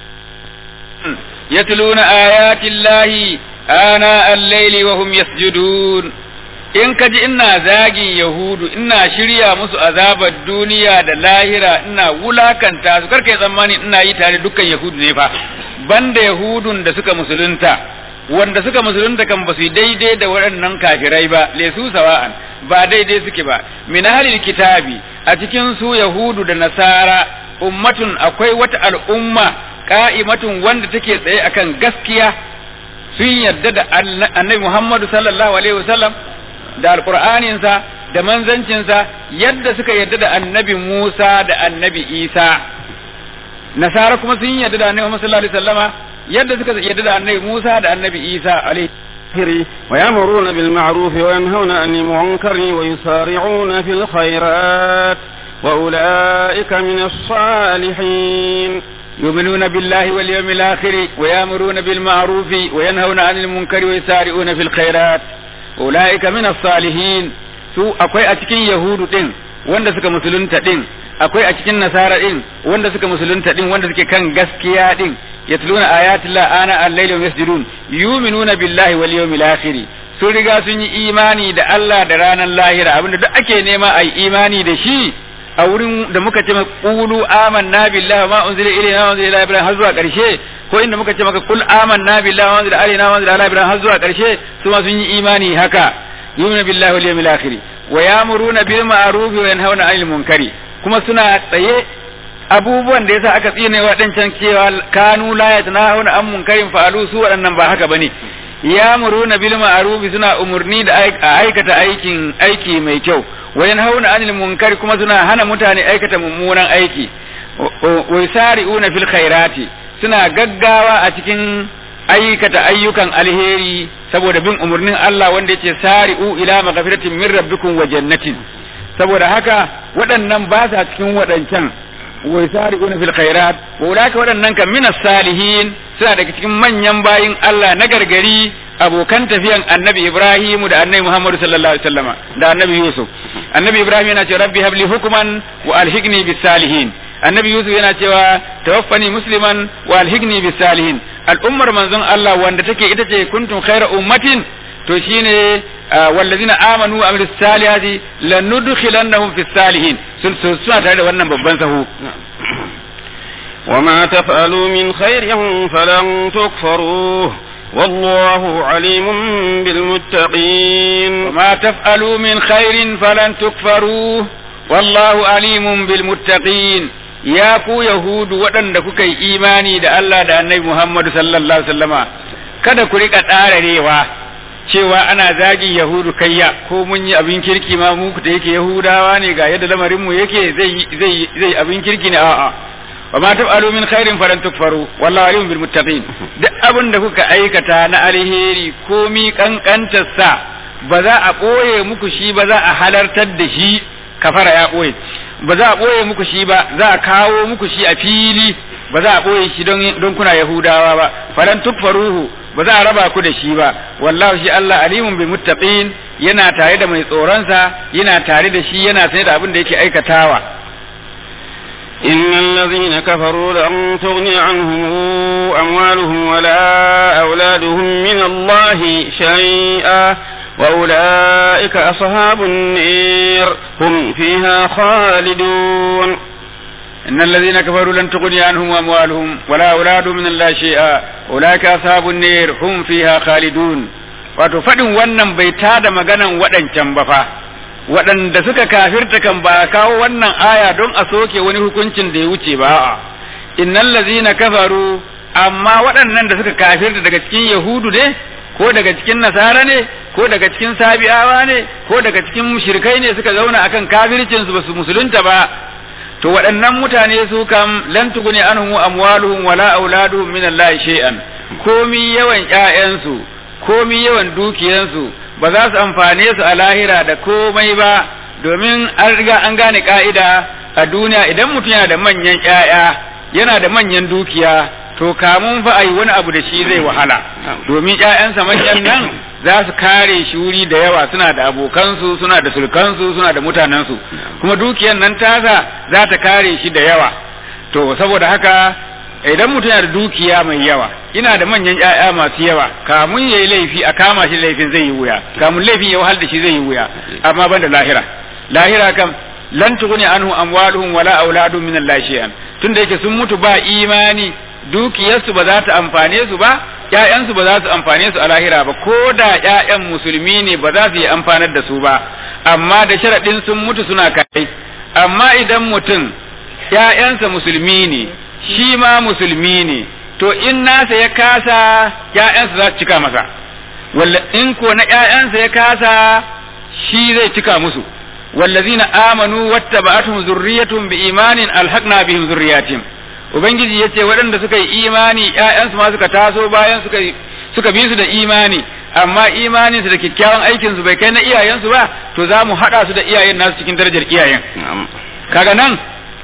يتلون آيات الله آناء الليل وهم يسجدون in ka ji ina zagin yahudu ina shirya musu azabar duniya da lahira ina wulakanta su karka yi tsammani ina yi tare dukkan yahudu ne fa banda yahudun da suka musulunta wanda suka musulunta kan ba su daidai da waɗannan kafirai ba lesu sawa'an ba daidai suke ba min halil kitabi a cikin su yahudu da nasara ummatun akwai wata al'umma ka'imatun wanda take tsaye akan gaskiya sun yarda da annabi Muhammadu sallallahu alaihi wasallam da alƙur'aninsa da manzancinsa yadda suka yarda da annabi Musa da annabi Isa nasara kuma sun yarda da annabi Muhammad sallallahu alaihi wasallama yadda suka yarda da annabi Musa da annabi Isa alaihi ويأمرون بالمعروف وينهون عن المنكر ويسارعون في الخيرات وأولئك من الصالحين يؤمنون بالله واليوم الآخر ويأمرون بالمعروف وينهون عن المنكر ويسارعون في الخيرات ulaika min salihin su akwai a cikin yahudu din wanda suka musulunta din akwai a cikin nasara din wanda suka musulunta din wanda suke kan gaskiya din yatluna ayatillah ana al-layli wa yasjudun yu'minuna billahi wal yawmil akhir sun riga sun yi imani da Allah da ranar lahira abinda duk ake nema a yi imani da shi a wurin da muka ce qulu amanna billahi ma unzila ilayna wa unzila ila ibrahim har zuwa karshe ko inda muka ce maka kul amanna billahi wa unzila alaina wa unzila ala ibrahim har zuwa karshe su ma sun yi imani haka yu'minu billahi wal yawmil akhir wa ya'muruna bil ma'ruf wa yanhauna 'anil munkari kuma suna tsaye abubuwan da yasa aka tsine waɗancan cewa kanu la yatanahuna an munkarin fa'alu su waɗannan ba haka bane ya'muruna bil ma'ruf suna umurni da aikata aikin aiki mai kyau wa yanhauna 'anil munkari kuma suna hana mutane aikata mummunan aiki wa yusari'una fil khairati suna gaggawa a cikin aikata ayyukan alheri saboda bin umarnin Allah wanda yace sari'u ila maghfiratin min rabbikum wa jannatin saboda haka waɗannan ba sa cikin waɗancan wa yasari'una fil khairat wa ulaka waɗannan kan minas salihin suna daga cikin manyan bayin Allah na gargari abokan tafiyan annabi Ibrahim da annabi Muhammad sallallahu alaihi wasallama da annabi Yusuf annabi Ibrahim yana cewa rabbi habli hukman wa alhiqni bis salihin annabi Yusuf yana cewa tawaffani musliman wa alhiqni bis salihin al'ummar manzon Allah wanda take ita ce kuntum khayra ummatin to shine wallazina amanu wa amilus salihati lanudkhilannahum fis salihin sun suna tare da wannan babban sahu وما تفعلوا من خير فلن تكفروه والله عليم بالمتقين وما تفعلوا من خير فلن تكفروه والله عليم بالمتقين ya ku yahudu waɗanda kuka yi imani da Allah da annabi Muhammadu sallallahu alaihi wasallama kada ku rika ɗararewa cewa ana zagin yahudu kayya ko mun yi abin kirki ma mu da yake yahudawa ne ga yadda lamarin mu yake zai zai zai abin kirki ne a'a wa ma taf'alu min khairin falan tukfaru wallahu alimun bil muttaqin duk abin da kuka aikata na alheri komi kankantar sa ba za a ɓoye muku shi ba za a halartar da shi kafara ya ɓoye ba za a ɓoye muku shi ba za a kawo muku shi a fili ba za a ɓoye shi don kuna yahudawa ba falan tukfaruhu ba za a raba ku da shi ba wallahu shi Allah alimun bil muttaqin yana tare da mai tsoronsa yana tare da shi yana sane da abin da yake aikatawa إن الذين كفروا لن تغني عنهم أموالهم ولا أولادهم من الله شيئا وأولئك أصحاب النير هم فيها خالدون إن الذين كفروا لن تغني عنهم أموالهم ولا أولادهم من الله شيئا أولئك أصحاب النير هم فيها خالدون wato faɗin wannan bai tada maganan waɗancan ba fa waɗanda suka kafirta kan ba kawo wannan aya don a soke wani hukuncin da ya wuce ba a'a innal ladzina kafaru amma waɗannan da suka kafirta daga cikin yahudu ne ko daga cikin nasara ne ko daga cikin sabi'awa ne ko daga cikin mushrikai ne suka zauna akan kafircin su basu musulunta ba to waɗannan mutane su kam lan tuguni anhum amwaluhum wala auladuhum min Allah shay'an komi yawan ƴaƴansu komi yawan dukiyansu ba za su amfane su a lahira da komai ba domin an riga an gane ka'ida a duniya idan mutum yana da manyan ƴaƴa yana da manyan dukiya to kamun fa ayi wani abu da shi zai wahala domin ƴaƴansa manyan nan za su kare shi wuri da yawa suna da abokansu suna da sulkansu suna da mutanensu kuma dukiyan nan tasa za ta kare shi da yawa to saboda haka idan mutum yana da dukiya mai yawa ina da manyan ƴaƴa masu yawa kamun yayi laifi a kama shi laifin zai yi wuya kamun laifin ya wahal da shi zai yi wuya amma ban da lahira lahira kam lan tughni anhu amwaluhum wala auladuhum min Allah shay'an tunda yake sun mutu ba imani dukiyarsu ba za ta amfane su ba ƴaƴansu ba za su amfane su a lahira ba ko da ƴaƴan musulmi ne ba za su yi amfanar da su ba amma da sharaɗin sun mutu suna kai amma idan mutum ƴaƴansa musulmi ne shi ma musulmi ne to in nasa ya kasa ƴaƴansa za su cika masa walla in ko na ƴaƴansa ya kasa shi zai cika musu wallazina amanu wattaba'atuhum zurriyyatuhum biimanin alhaqna bihim zurriyatihim ubangiji yace waɗanda suka yi imani ƴaƴansu ma suka taso bayan suka suka bi su da imani amma imaninsu da kyakkyawan aikin su bai kai na iyayensu ba to za mu haɗa su da iyayen nasu cikin darajar iyayen kaga nan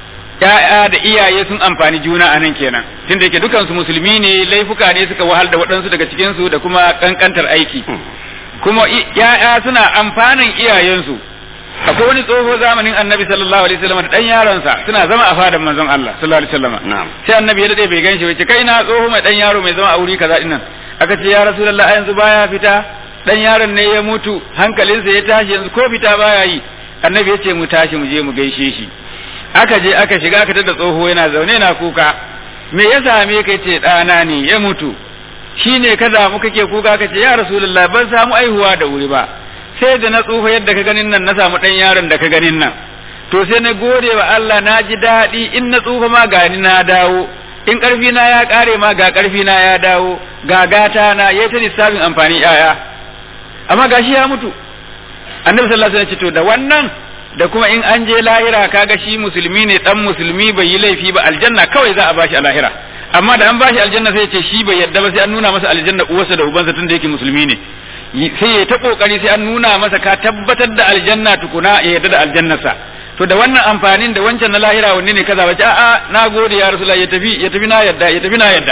ya'ya da iyaye sun amfani juna a nan kenan tunda yake dukansu musulmi ne laifuka ne suka wahal da waɗansu daga cikin su da kuma kankantar aiki kuma ya'ya suna amfanin iyayensu akwai wani tsoho zamanin annabi sallallahu alaihi wasallam da dan yaronsa suna zama a fadan manzon Allah sallallahu alaihi wasallam sai annabi ya dade bai ganshi ba ce kai na tsoho mai dan yaro mai zama a wuri kaza dinnan aka ce ya rasulullah yanzu baya fita dan yaron ne ya mutu hankalinsa ya tashi yanzu ko fita baya yi annabi ya ce mu tashi mu je mu gaishe shi aka je aka shiga aka tada tsoho yana zaune na kuka me ya same ka ce ɗana ne ya mutu shi ne ka damu kake kuka ka ce ya rasulullah ban samu aihuwa da wuri ba sai da na tsufa yadda ka ganin nan na samu ɗan yaron da ka ganin nan to sai na gode wa Allah na ji daɗi in na tsufa ma gani na dawo in ƙarfi na ya ƙare ma ga ƙarfi na ya dawo ga gata na ya ta lissafin amfani yaya amma gashi ya mutu annabi sallallahu alaihi wasallam ya ce to da wannan da kuma in an je lahira kaga shi musulmi ne dan musulmi bai yi laifi ba aljanna kawai za a bashi a lahira amma da an bashi aljanna sai ya ce shi bai yadda ba sai an nuna masa aljanna uwarsa da ubansa tunda yake musulmi ne sai ya ta kokari sai an nuna masa ka tabbatar da aljanna tukuna ya yadda da aljannarsa to da wannan amfanin da wancan na lahira wanne ne kaza bace a'a na gode ya rasulullahi ya tafi ya tafi na yadda ya tafi na yadda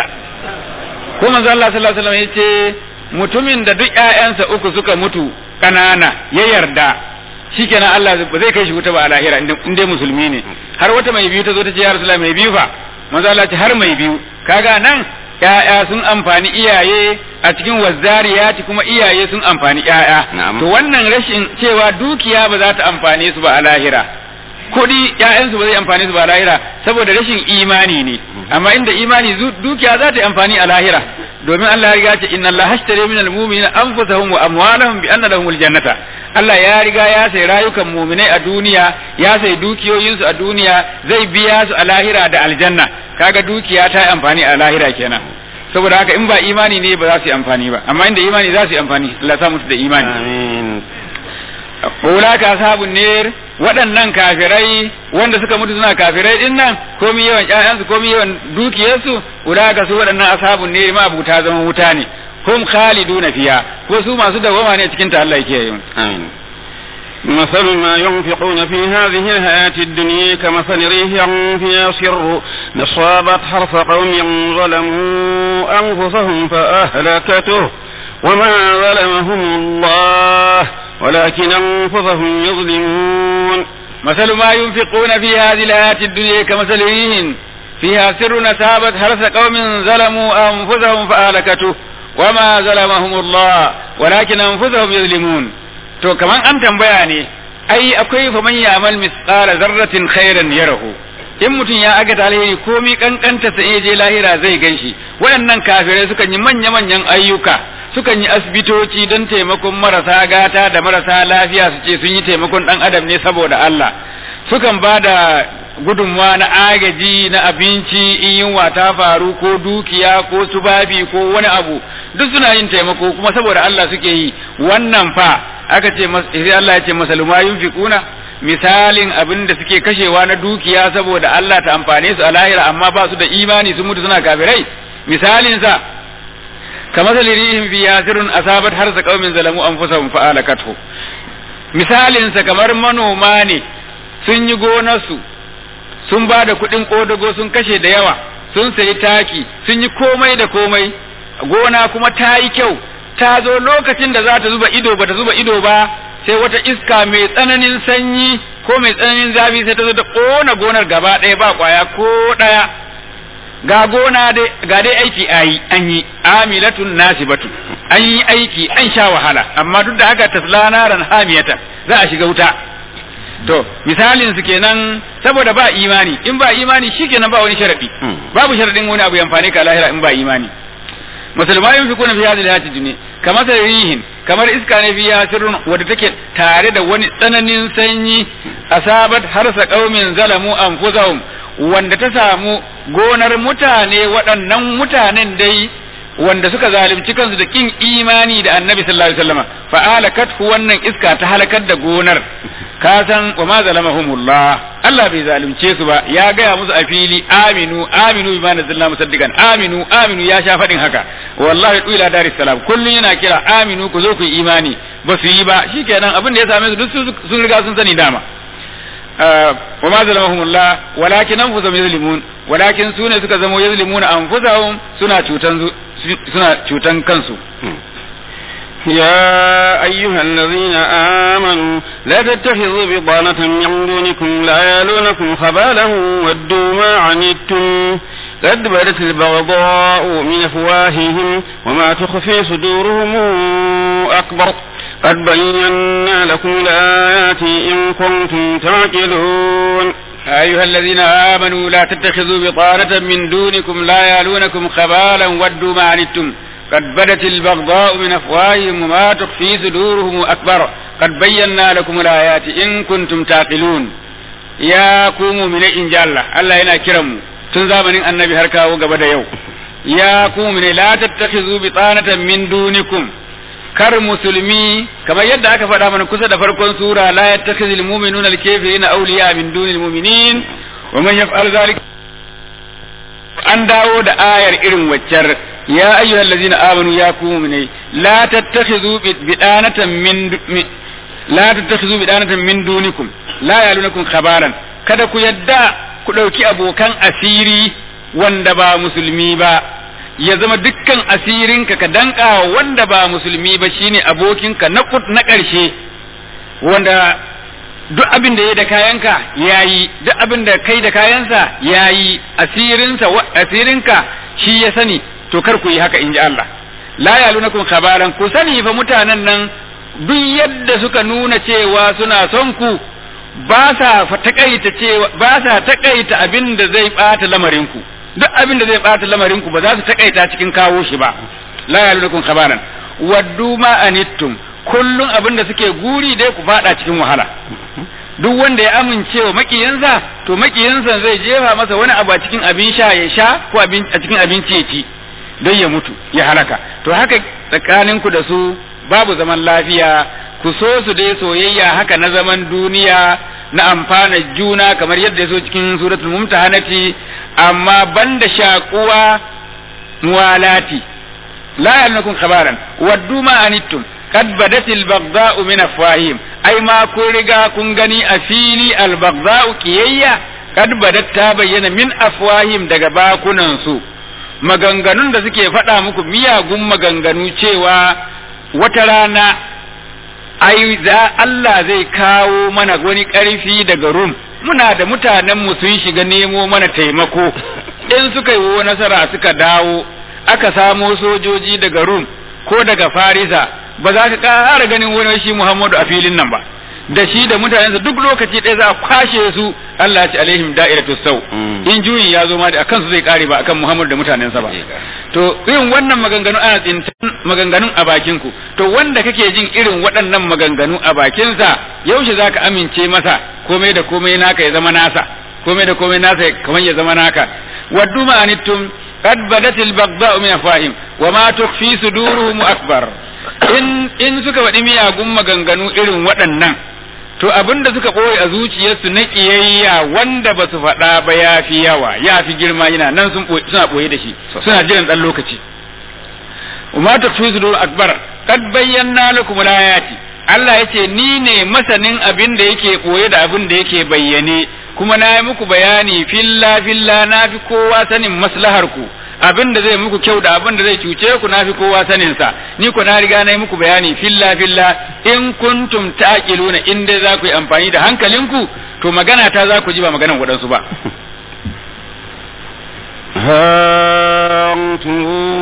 ko manzo Allah sallallahu alaihi wasallam yace mutumin da duk ƴaƴansa uku suka mutu kanana ya yarda shikenan Allah ba zai kai shi wuta ba a lahira in dai musulmi ne har wata mai biyu ta zo ta ce ya rasulullahi mai biyu fa manzo Allah ce har mai biyu kaga nan ƴaƴa sun amfani iyaye a cikin wazzariyati kuma iyaye sun amfani ƴaƴa to wannan rashin cewa dukiya ba za ta amfane su ba a lahira kuɗi ƴaƴansu ba zai amfani su ba a lahira saboda rashin imani ne amma inda imani dukiya za ta yi amfani a lahira domin Allah ya riga ce inna Allah hashtare min almu'minina anfusahum wa amwalahum bi anna lahumul jannata Allah ya riga ya sai rayukan mu'minai a duniya ya sai dukiyoyinsu a duniya zai biya su a lahira da aljanna kaga dukiya ta yi amfani a lahira kenan saboda haka in ba imani ne ba za su yi amfani ba amma inda imani za su yi amfani Allah ya musu da imani amin ulaka ashabun ner waɗannan kafirai wanda suka mutu suna kafirai din nan komi yawan ƴaƴansu komi yawan dukiyarsu ulaka su waɗannan ashabun ner ma abuta zaman wuta ne hum khaliduna fiya ko su masu dawama ne cikin ta Allah yake yi amin مثل ما ينفقون في هذه الحياة الدنيا كمثل ريح فيها سر أصابت حرث قوم ظلموا أنفسهم فأهلكته وما ظلمهم الله ولكن أنفسهم يظلمون مثل ما ينفقون في هذه الحياة الدنيا كمثل ريح فيها سر أصابت حرث قوم ظلموا أنفسهم فأهلكته وما ظلمهم الله ولكن أنفسهم يظلمون to kaman an tambaya ne ai akwai fa man ya'mal misqala zarratin khairan yarahu in mutum ya aga alheri komi kankanta sai je lahira zai ganshi waɗannan kafirai sukan yi manya manyan ayyuka sukan yi asibitoci don taimakon marasa gata da marasa lafiya su ce sun yi taimakon dan adam ne saboda Allah sukan ba da gudunmawa na agaji na abinci in yunwa ta faru ko dukiya ko tubabi ko wani abu duk suna yin taimako kuma saboda Allah suke yi wannan fa aka ce sai Allah ya ce masaluma yunfiquna misalin abin da suke kashewa na dukiya saboda Allah ta amfane su a lahira amma ba su da imani sun mutu suna kafirai misalin sa kamar salirihim fi yasirun asabat harsa qaumin zalamu anfusahum fa alakathu misalin sa kamar manoma ne sun yi gonarsu sun ba da kuɗin ƙodago sun kashe da yawa sun sayi taki sun yi komai da komai gona kuma ta yi kyau ta zo lokacin da za ta zuba ido ba ta zuba ido ba sai wata iska mai tsananin sanyi ko mai tsananin zafi sai ta zo ta ƙona gonar gaba ɗaya ba ƙwaya ko ɗaya ga gona dai ga dai aiki ayi an yi amilatun nasibatun an yi aiki an sha wahala amma duk da haka tasla naran hamiyata za a shiga wuta to misalin su kenan saboda ba imani in ba imani shikenan ba wani sharadi babu sharadin wani abu ya amfane ka lahira in ba imani musulmai yin fikuna fi hadhihi hayati dunya kamar rihin kamar iska ne fiya sirrun wadda take tare da wani tsananin sanyi asabat harsa qaumin zalamu anfusahum wanda ta samu gonar mutane waɗannan mutanen dai wanda suka zalunci kansu da kin imani da annabi sallallahu alaihi wasallam fa alakat wannan iska ta halakar da gonar ka san wa ma zalamahumullah Allah bai zalunce su ba ya gaya musu a fili aminu aminu bima nazzalna musaddiqan aminu aminu ya sha fadin haka wallahi ila daris salam kullun yana kira aminu ku zo ku yi imani ba su yi ba shikenan abin da ya same su duk sun riga sun sani dama wa ma zalamahumullah walakin anfusahum yazlimun walakin su ne suka zamo yazlimuna anfusahum suna cutan suna cutan kansu يا أيها الذين آمنوا لا تتخذوا بطانة من دونكم لا يلونكم خبالا ودوا ما عنتم قد بدت البغضاء من أفواههم وما تخفي صدورهم أكبر قد بينا لكم الآيات إن كنتم تعقلون أيها الذين آمنوا لا تتخذوا بطانة من دونكم لا يالونكم خبالا ودوا ما عنتم قد بدت البغضاء من أفواههم وما تخفي صدورهم أكبر قد بينا لكم الآيات إن كنتم تعقلون يا كومو من إن جاء الله الله ينا كرم تنزامن النبي هركا وقبل يوم يا كومو لا تتخذوا بطانة من دونكم kar musulmi kamar yadda aka faɗa mana kusa da farkon sura la yattakhidhul mu'minuna al-kafirina awliya min dunil mu'minin wa man yaf'al dhalika an dawo da ayar irin waccar ya ayyuhallazina amanu ya ku mu'minai la tattakhidhu bidanatan min la tattakhidhu bidanatan min dunikum la yalunakum khabaran kada ku yadda ku dauki abokan asiri wanda ba musulmi ba ya zama dukkan asirinka ka danka wanda ba musulmi ba shine abokinka na na ƙarshe wanda duk abin da ya da kayanka yayi duk abin da kai da kayansa yayi asirinsa asirinka shi ya sani to kar ku yi haka inji Allah la yalunakum khabaran ku sani fa mutanen nan duk yadda suka nuna cewa suna son ku ba sa takaita cewa ba sa takaita abin da zai bata lamarin ku duk abin da zai bata lamarin ku ba za su takaita cikin kawo shi ba la yalunukum khabaran waddu ma anittum kullun abin da suke guri dai ku fada cikin wahala duk wanda ya amince wa makiyinsa to makiyinsa zai jefa masa wani abu a cikin abin sha ya sha ko a cikin abinci ya ci don ya mutu ya halaka to haka tsakanin ku da su babu zaman lafiya ku so su dai soyayya haka na zaman duniya na amfana juna kamar yadda ya so cikin suratul mumtahanati amma banda shakuwa muwalati la yalnakum khabaran waddu ma anittum qad badat al baghdha'u min afwahim ai ma kun riga kun gani a fili al baghdha'u kiyayya qad badat ta bayyana min afwahim daga bakunan su maganganun da suke faɗa muku miyagun maganganu cewa wata rana ai za Allah zai kawo mana wani ƙarfi daga Rum muna da mutanen mu sun shiga nemo mana taimako in suka yi nasara suka dawo aka samo sojoji daga Rum ko daga Farisa ba za ka ƙara ganin wani shi Muhammadu a filin nan ba da shi da mutanensa duk lokaci ɗaya za a kwashe su Allah ya ci alaihim da'iratu sau in juyin ya zo ma da akan su zai kare ba akan Muhammadu da mutanensa ba to irin wannan maganganu ana tsintan maganganun a bakin ku to wanda kake jin irin waɗannan maganganu a bakinsa yaushe zaka amince masa komai da komai naka ya zama nasa komai da komai nasa kamar ya zama naka waddu ma anittum qad badat al baghdha'u min afahim wa ma tukhfi suduruhum akbar in in suka faɗi miyagun maganganu irin waɗannan to abin da suka ɓoye a zuciyarsu na ƙiyayya wanda ba su faɗa ba ya fi yawa ya fi girma yana nan sun suna ɓoye da shi suna jiran ɗan lokaci umma ta fi su akbar kad bayyana lakum ayati Allah yace ni ne masanin abin da yake ɓoye da abin da yake bayyane kuma na yi muku bayani filla filla na fi kowa sanin maslahar ku abin da zai muku kyau da abin da zai cuce ku na fi kowa sanin sa ni ku na riga na yi muku bayani filla filla in kuntum taqiluna in dai za ku yi amfani da hankalinku to magana ta za ku ji ba maganan waɗansu ba ها أنتم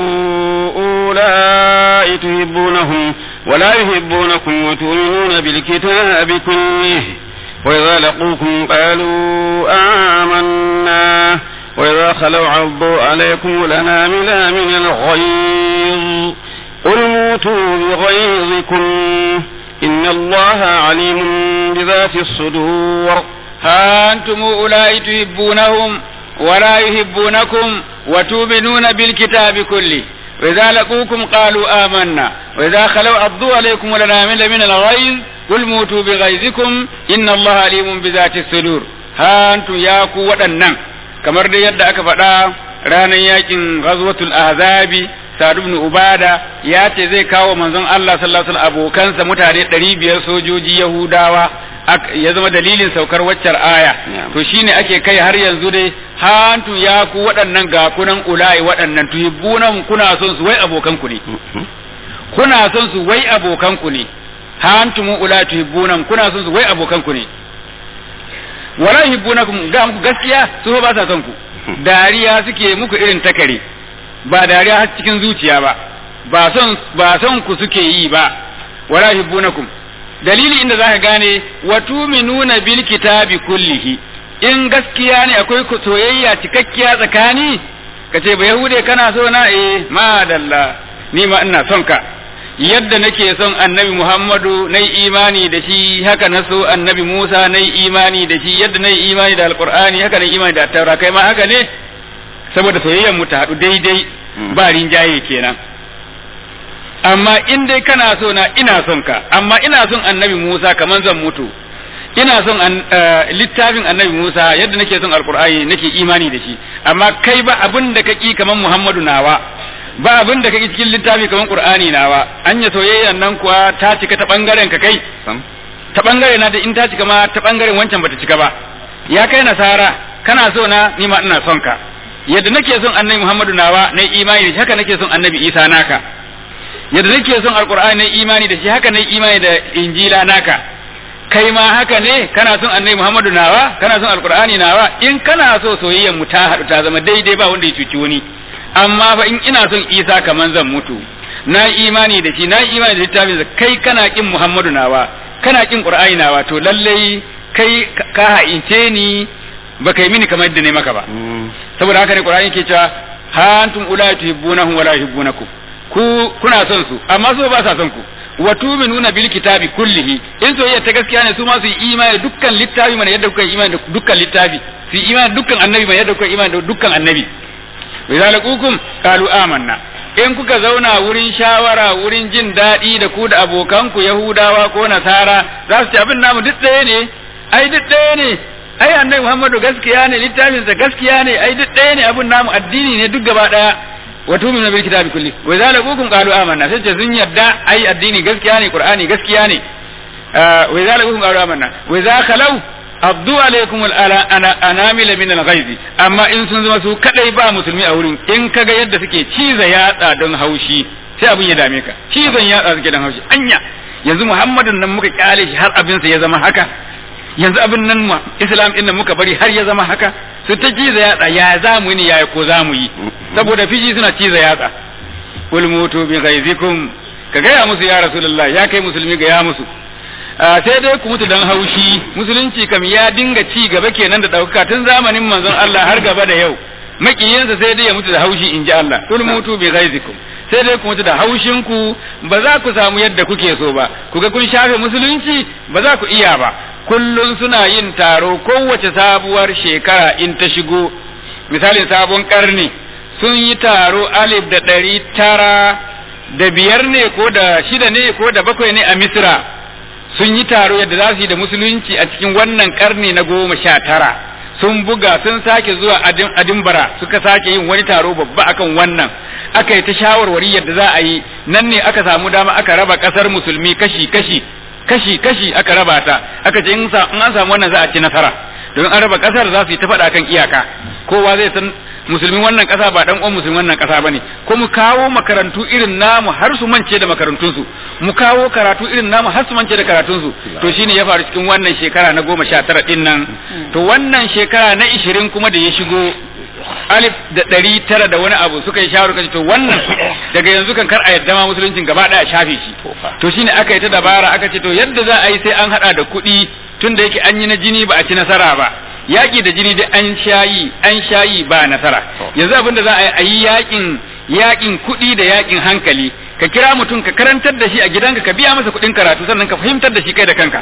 أولئك تحبونهم ولا يحبونكم وتؤمنون بالكتاب كله وإذا لقوكم قالوا آمنا وإذا خلوا عضوا عليكم الأنامل من الغيظ قل موتوا بغيظكم إن الله عليم بذات الصدور ها أنتم أولئك تحبونهم ولا يحبونكم وتؤمنون بالكتاب كله وإذا لقوكم قالوا آمنا وإذا خلوا عضوا عليكم الأنامل من الغيظ قل موتوا بغيظكم إن الله عليم بذات الصدور ها أنتم يا قوة النم kamar dai yadda aka faɗa ranar yakin ghazwatul ahzabi Sa'd ibn Ubada ya ce zai kawo manzon Allah sallallahu alaihi wasallam abokansa mutane 500 sojoji Yahudawa ya zama dalilin saukar waccar aya to shine ake kai har yanzu dai hantu ya ku waɗannan ga kunan ulai waɗannan tuhibbunan kuna son su wai abokan ku ne kuna son su wai abokan ku ne hantum ulai tuhibbunan kuna son su wai abokan ku ne wala yuhibbunakum ga muku gaskiya su ba sa son ku dariya suke muku irin takare ba dariya har cikin zuciya ba ba son ba son ku suke yi ba wala yuhibbunakum dalili inda zaka gane wa tu'minuna bil kitabi kullihi in gaskiya ne akwai soyayya cikakkiya tsakani kace ba yahude kana so na eh madalla ni ma ina son ka yadda nake son annabi Muhammadu na imani da shi haka na so annabi Musa na imani da shi yadda na imani da alkur'ani haka na imani da taura kai ma haka ne saboda soyayyar mu ta haɗu daidai ba rinjaye kenan amma in dai kana so na ina son ka amma ina son annabi Musa kaman zan mutu ina son littafin annabi Musa yadda nake son alkur'ani nake imani da shi amma kai ba abin da kaki kaman Muhammadu nawa ba abin da kake cikin littafi kamar Qur'ani nawa anya soyayyan nan kuwa ta cika ta bangaren ka kai ta bangare na da in ta cika ma ta bangaren wancan bata cika ba ya kai nasara kana so na ni ma ina son ka yadda nake son annabi Muhammadu nawa na imani da shi haka nake son annabi Isa naka yadda nake son alqur'ani na imani da shi haka na imani da injila naka kai ma haka ne kana son annabi Muhammadu nawa kana son alqur'ani nawa in kana so soyayyan mu ta haɗu ta zama daidai ba wanda ya cuci wani amma fa in ina son Isa kaman zan mutu na imani da shi na imani da littafin da kai kana kin Muhammadu nawa kana kin Qur'ani nawa to lallai kai ka ha'ince ni ba kai mini kamar yadda ne maka ba saboda haka ne Qur'ani ke cewa ha antum ulai tuhibbunahum wala yuhibbunakum ku kuna son su amma su ba sa son ku wa tu'minuna bil kitabi kullihi in soyayya ta gaskiya ne su ma su yi imani da dukkan littafi mana yadda kuka yi imani da dukkan littafi su yi imani da dukkan annabi mana yadda kuka yi imani da dukkan annabi wa idza laqukum qalu amanna in kuka zauna wurin shawara wurin jin daɗi da ku da abokanku yahudawa ko nasara za su ce abin namu duk ɗaya ne ai duk ɗaya ne ai annabi muhammadu gaskiya ne littafinsa gaskiya ne ai duk ɗaya ne abin namu addini ne duk gaba ɗaya wa tu'minu bil kitabi kulli wa idza laqukum qalu amanna sai ce sun yadda ai addini gaskiya ne qur'ani gaskiya ne wa idza laqukum qalu amanna wa idza khalau abdu alaikum anamil min al-ghaiz amma in sun zama su kadai ba musulmi a wurin in kaga yadda suke ciza yatsa don haushi sai abin ya dame ka cizon yatsa suke don haushi anya yanzu muhammadin nan muka kyale shi har abin sa ya zama haka yanzu abin nan mu islam din nan muka bari har ya zama haka su ta ciza yatsa ya za mu yi ya ko za mu yi saboda fiji suna ciza yatsa kul mutu bi ghaizikum ka gaya musu ya rasulullah ya kai musulmi ga ya musu sai dai ku mutu dan haushi musulunci kam ya dinga ci gaba kenan da ɗaukaka tun zamanin manzon Allah har gaba da yau makiyinsa sai dai ya mutu da haushi in ji Allah kul mutu bi ghaizikum sai dai ku mutu da haushin ku ba za ku samu yadda kuke so ba ku ga kun shafe musulunci ba za ku iya ba kullun suna yin taro kowace sabuwar shekara in ta shigo misali sabon karni sun yi taro alif da ɗari tara da biyar ne ko da shida ne ko da bakwai ne a misra sun yi taro yadda za su yi da musulunci a cikin wannan karni na goma sha tara sun buga sun sake zuwa adimbara suka sake yin wani taro babba akan wannan aka yi ta shawarwari yadda za a yi nan ne aka samu dama aka raba kasar musulmi kashi kashi kashi kashi aka raba ta aka ce in an samu wannan za a ci nasara don an raba kasar za su yi ta faɗa kan iyaka kowa zai san musulmin wannan kasa ba dan uwan musulmin wannan kasa bane ko mu kawo makarantu irin namu har su mance da makarantun su mu kawo karatu irin namu har su mance da karatun su to shine ya faru cikin wannan shekara na goma sha tara din nan to wannan shekara na ishirin kuma da ya shigo alif da ɗari tara da wani abu suka yi shawarar kace to wannan daga yanzu kan kar a yadda ma musuluncin gaba ɗaya shafe shi to shine aka yi ta dabara aka ce to yadda za a yi sai an hada da kuɗi tun da yake an yi na jini ba a ci nasara ba yaƙi da jini da an shayi an shayi ba nasara yanzu abinda za a yi yaƙin yaƙin kuɗi da yaƙin hankali ka kira mutum ka karantar da shi a gidanka ka biya masa kuɗin karatu sannan ka fahimtar da shi kai da kanka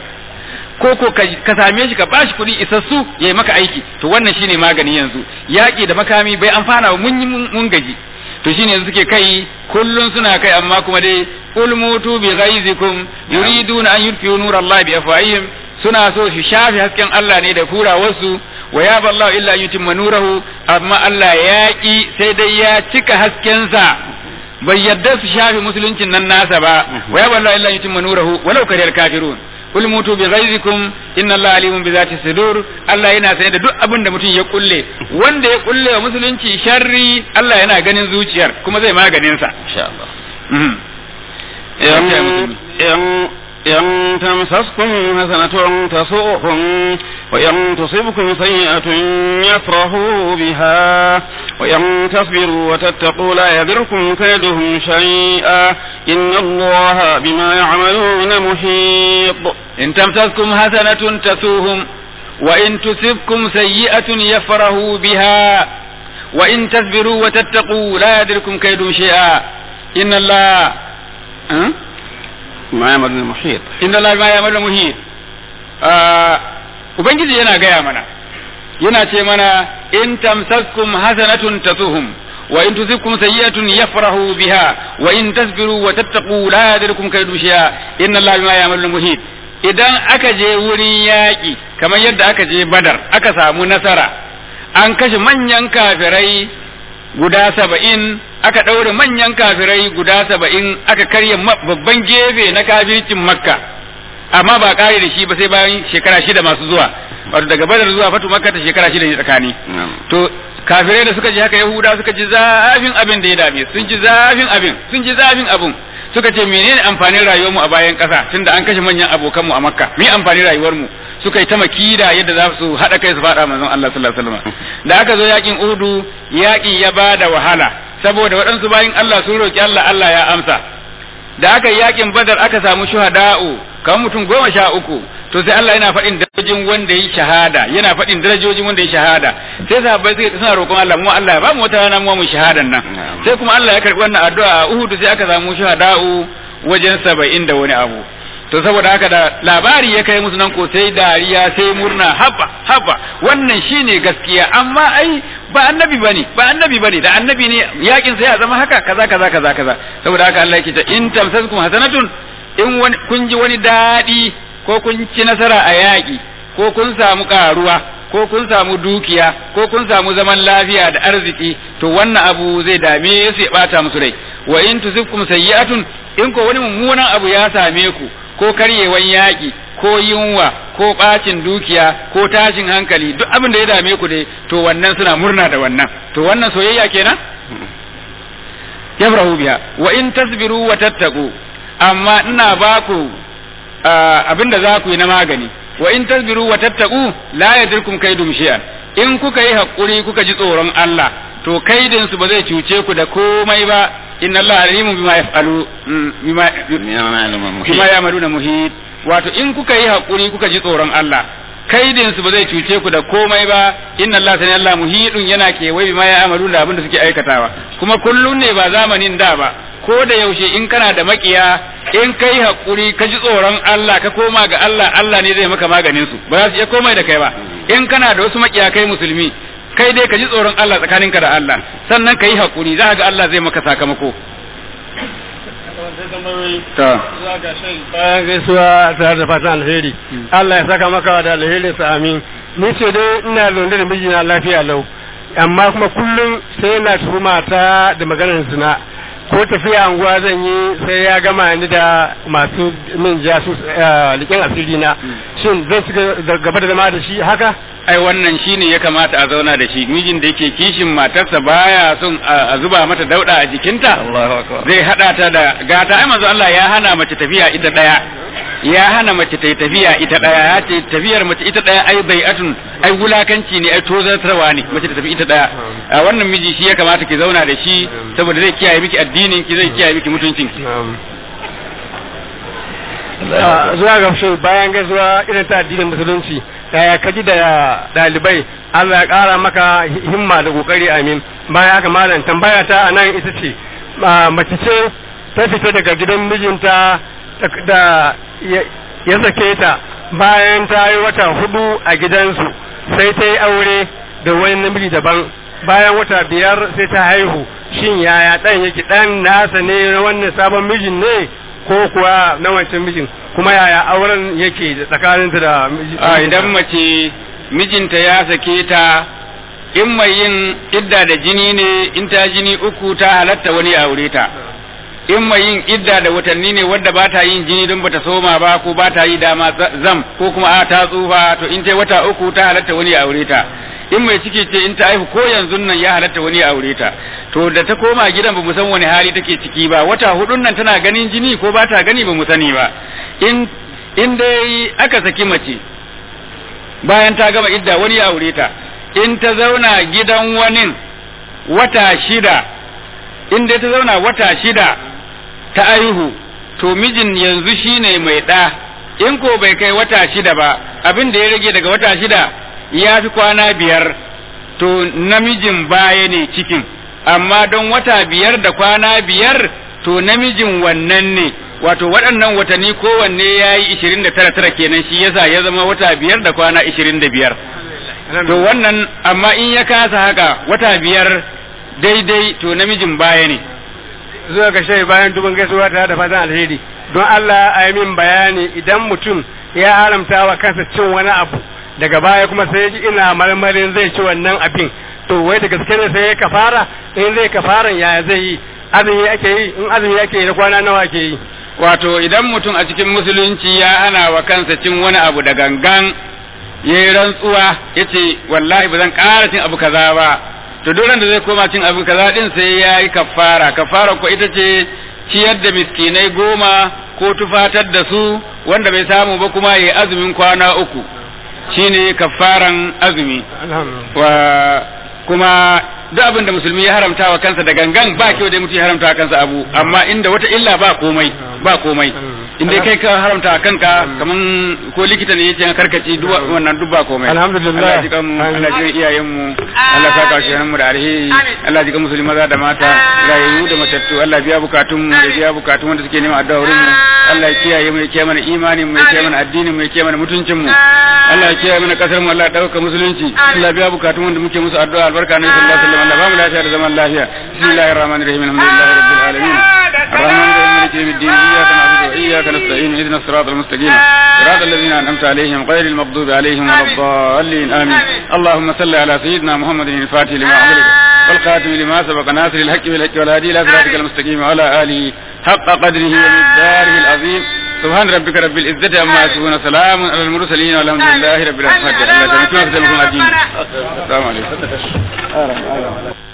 ko ko ka same shi ka bashi kuɗi isassu ya yi maka aiki to wannan shine magani yanzu yaƙi da makami bai amfana ba mun yi mun gaji to shine yanzu suke kai kullun suna kai amma kuma dai qul mutu bi ghaizikum yuriduna an yutfi'u nurallahi bi afwahihim suna so su shafe hasken Allah ne da kura wasu wa ya ballahu illa yutimma nurahu amma Allah ya ki sai dai ya cika haskensa bai yadda su shafe musuluncin nan nasa ba wa ya ballahu illa yutimma nurahu walau kariyar kafirun kul mutu bi ghaizikum inna Allah alimun bi zati sudur Allah yana sane da duk abin da mutum ya kulle wanda ya kulle wa musulunci sharri Allah yana ganin zuciyar kuma zai maganin sa insha Allah إن تمسسكم حسنة تسؤهم وإن تصبكم سيئة يفرحوا بها وإن تصبروا وتتقوا لا يضركم كيدهم شيئا إن الله بما يعملون محيط إن تمسسكم حسنة تسوهم وإن تصبكم سيئة يفرحوا بها وإن تصبروا وتتقوا لا يضركم كيدهم شيئا إن الله أه؟ ما يعملون محيط inna Allah ma ya'malu muhit ubangiji yana gaya mana yana ce mana in tamsaskum hasanatun tasuhum wa in tusibkum sayyi'atun yafrahu biha wa in tasbiru wa tattaqu la yadurkum kaydu shay'a inna Allah ma ya'malu muhit idan aka je wurin yaƙi kamar yadda aka je badar aka samu nasara an kashe manyan kafirai guda saba'in aka ɗaure manyan kafirai guda saba'in aka karya babban gefe na kafircin makka amma ba ƙare da shi ba sai bayan shekara shida masu zuwa wato daga badar zuwa fatu makka ta shekara shida ne tsakani to kafirai da suka ji haka yahuda suka ji zafin abin da ya dame sun ji zafin abin sun ji zafin abin suka ce menene amfanin rayuwarmu a bayan ƙasa tunda an kashe manyan abokanmu a makka me amfanin rayuwarmu suka yi ta makida yadda za su haɗa kai su faɗa manzon Allah sallallahu alaihi wasallam da aka zo yakin Uhudu yaƙi ya bada wahala saboda waɗansu bayin Allah sun roki Allah Allah ya amsa da aka yi yakin Badar aka samu shuhada'u kamar mutum goma sha uku to sai Allah yana faɗin darajojin wanda yi shahada yana faɗin darajojin wanda yi shahada sai sahabbai sai suna roƙon Allah mu Allah ya ba mu wata rana mu mu shahadan nan sai kuma Allah ya karɓi wannan addu'a a Uhud sai aka samu shuhada'u wajen saba'in da wani abu to saboda haka da labari ya kai musu nan ko sai dariya sai murna haba haba wannan shine gaskiya amma ai ba annabi bane ba annabi bane da annabi ne yakin sai ya zama haka kaza kaza kaza kaza saboda haka Allah yake ta in tamsaskum hasanatun in wani kun ji wani dadi ko kun ci nasara a yaki ko kun samu karuwa ko kun samu dukiya ko kun samu zaman lafiya da arziki to wannan abu zai dame su ya bata musu rai wa in tusibkum sayyi'atun in ko wani mummunan abu ya same ku ko karyewan yaƙi ko yunwa ko ɓacin dukiya ko tashin hankali duk abin da ya dame ku dai to wannan suna murna da wannan to wannan soyayya kenan yafrahu biha wa in tasbiru wa tattaku amma ina ba ku abin da za ku yi na magani wa in tasbiru wa tattaku la yadirkum kaidum shay'an in kuka yi hakuri kuka ji tsoron Allah to kaidin su ba zai cuce ku da komai ba inna Allah alimun bima yaf'alu bima bima ya'maluna muhit wato in kuka yi hakuri kuka ji tsoron Allah kaidin su ba zai cuce ku da komai ba inna Allah sani Allah muhidun yana kewaye bima ya'maluna abin da suke aikatawa kuma kullun ne ba zamanin da ba ko da yaushe in kana da makiya in kai hakuri ka ji tsoron Allah ka koma ga Allah Allah ne zai maka maganin su ba za su iya komai da kai ba in kana da wasu makiya kai musulmi kai dai ka ji tsoron Allah tsakaninka da Allah sannan ka yi haƙuri za ga Allah zai maka sakamako. Ta. Bayan gaisuwa tare da fatan alheri. Allah ya saka maka da alherin sa amin. Ni ce dai ina zaune da mijina lafiya lau. Amma kuma kullum sai na tuhuma ta da maganar zina. ko tafiya anguwa zan yi sai ya gama ni da masu min jasu likin asiri na shin zan ci gaba da zama da shi haka ai wannan shine ya kamata a zauna da shi mijin da yake kishin matarsa baya son a zuba mata dauda a jikinta zai hada ta da gata ai manzo Allah ya hana mace tafiya ita daya ya hana mace ta tafiya ita daya ya ce tafiyar mace ita daya ai bai'atun ai wulakanci ne ai tozartarwa ne mace ta tafi ita daya wannan miji shi ya kamata ki zauna da shi saboda zai kiyaye miki addinin ki zai kiyaye miki mutuncin ki zuwa ga shi bayan gaisuwa irin ta addinin musulunci yaya kaji da dalibai Allah ya kara maka himma da kokari amin bayan haka malam tambaya ta anan ita ce mace ce ta fita daga gidan mijinta da ya sake ta bayan ta yi wata hudu a gidansu sai ta yi aure da wani namiji daban bayan wata biyar sai ta haihu shin yaya ɗan yake ɗan nasa ne na wannan sabon mijin ne ko kuwa na wancan mijin kuma yaya auren yake tsakaninta da a idan mace mijinta ya sake ta in mai yin idda da jini ne in ta jini uku ta halatta wani aure ta in mai yin idda da watanni ne wadda ba ta yin jini don bata soma ba ko ba ta yi dama zam ko kuma a ta tsufa to in ta wata uku ta halatta wani aure ta in mai ciki ce in ta haihu ko yanzu nan ya halatta wani aure ta to da ta koma gidan bamu san wani hali take ciki ba wata hudun nan tana ganin jini ko ba ta gani bamu sani ba in in dai aka saki mace bayan ta gama idda wani ya aure ta in ta zauna gidan wani wata shida in dai ta zauna wata shida ta aihu to mijin yanzu shine mai ɗa in ko bai kai wata shida ba abin da ya rage daga wata shida ya fi kwana biyar to namijin baya ne cikin amma don wata biyar da kwana biyar to namijin wannan ne wato waɗannan watanni kowanne ya yi ishirin da tara tara kenan shi yasa ya zama wata biyar da kwana ishirin da biyar to wannan amma in ya kasa haka wata biyar daidai to namijin baya ne zuwa ga shai bayan dubin gaisuwa tare da fatan alheri don Allah a yi min bayani idan mutum ya haramta wa kansa cin wani abu daga baya kuma sai ji ina marmarin zai ci wannan abin to wai da gaske ne sai ya kafara in zai kafaran yaya zai yi azumi ake yi in azumi ake yi da kwana nawa ake yi wato idan mutum a cikin musulunci ya hana wa kansa cin wani abu da gangan ya yi rantsuwa ya ce wallahi ba zan ƙara cin abu kaza ba to duk da zai koma cin abu kaza din sai ya yi kafara kafara ko ita ce ciyar da miskinai goma ko tufatar da su wanda bai samu ba kuma ya yi azumin kwana uku shine kafaran azumi wa kuma duk abin da musulmi ya haramta wa kansa da gangan ba kyau dai mutum ya haramta wa kansa abu amma inda wata illa ba komai ba komai in dai kai ka haramta wa kanka kaman ko likita ne yace karkaci duk wannan duk ba komai alhamdulillah Allah ji kan Allah ji iyayen mu Allah saka shi mu da alheri Allah ji kan musulmi maza da mata rayu da matattu Allah biya bukatun mu da biya bukatun wanda suke neman addu'a wurin mu Allah ya kiyaye mu ya kiyaye mana imanin mu ya kiyaye mana addinin mu ya kiyaye mana mutuncin mu Allah ya kiyaye mana kasar mu Allah ya dauka musulunci Allah biya bukatun wanda muke musu addu'a albarka ne sallallahu alaihi wasallam Allah ba mu lafiya da zaman lafiya bismillahir rahmanir rahim alhamdulillahi rabbil alamin الرحمن الرحيم مالك يوم الدين اياك نعبد واياك نستعين اهدنا الصراط المستقيم صراط الذين انعمت عليهم غير المغضوب عليهم ولا الضالين امين اللهم صل على سيدنا محمد الفاتح لما عملك والخاتم لما سبق ناصر الحق بالحق والهادي الى صراطك المستقيم وعلى اله حق قدره ومقداره العظيم سبحان ربك رب العزة عما يصفون سلام على المرسلين والحمد لله رب العالمين الله يسلمك السلام عليكم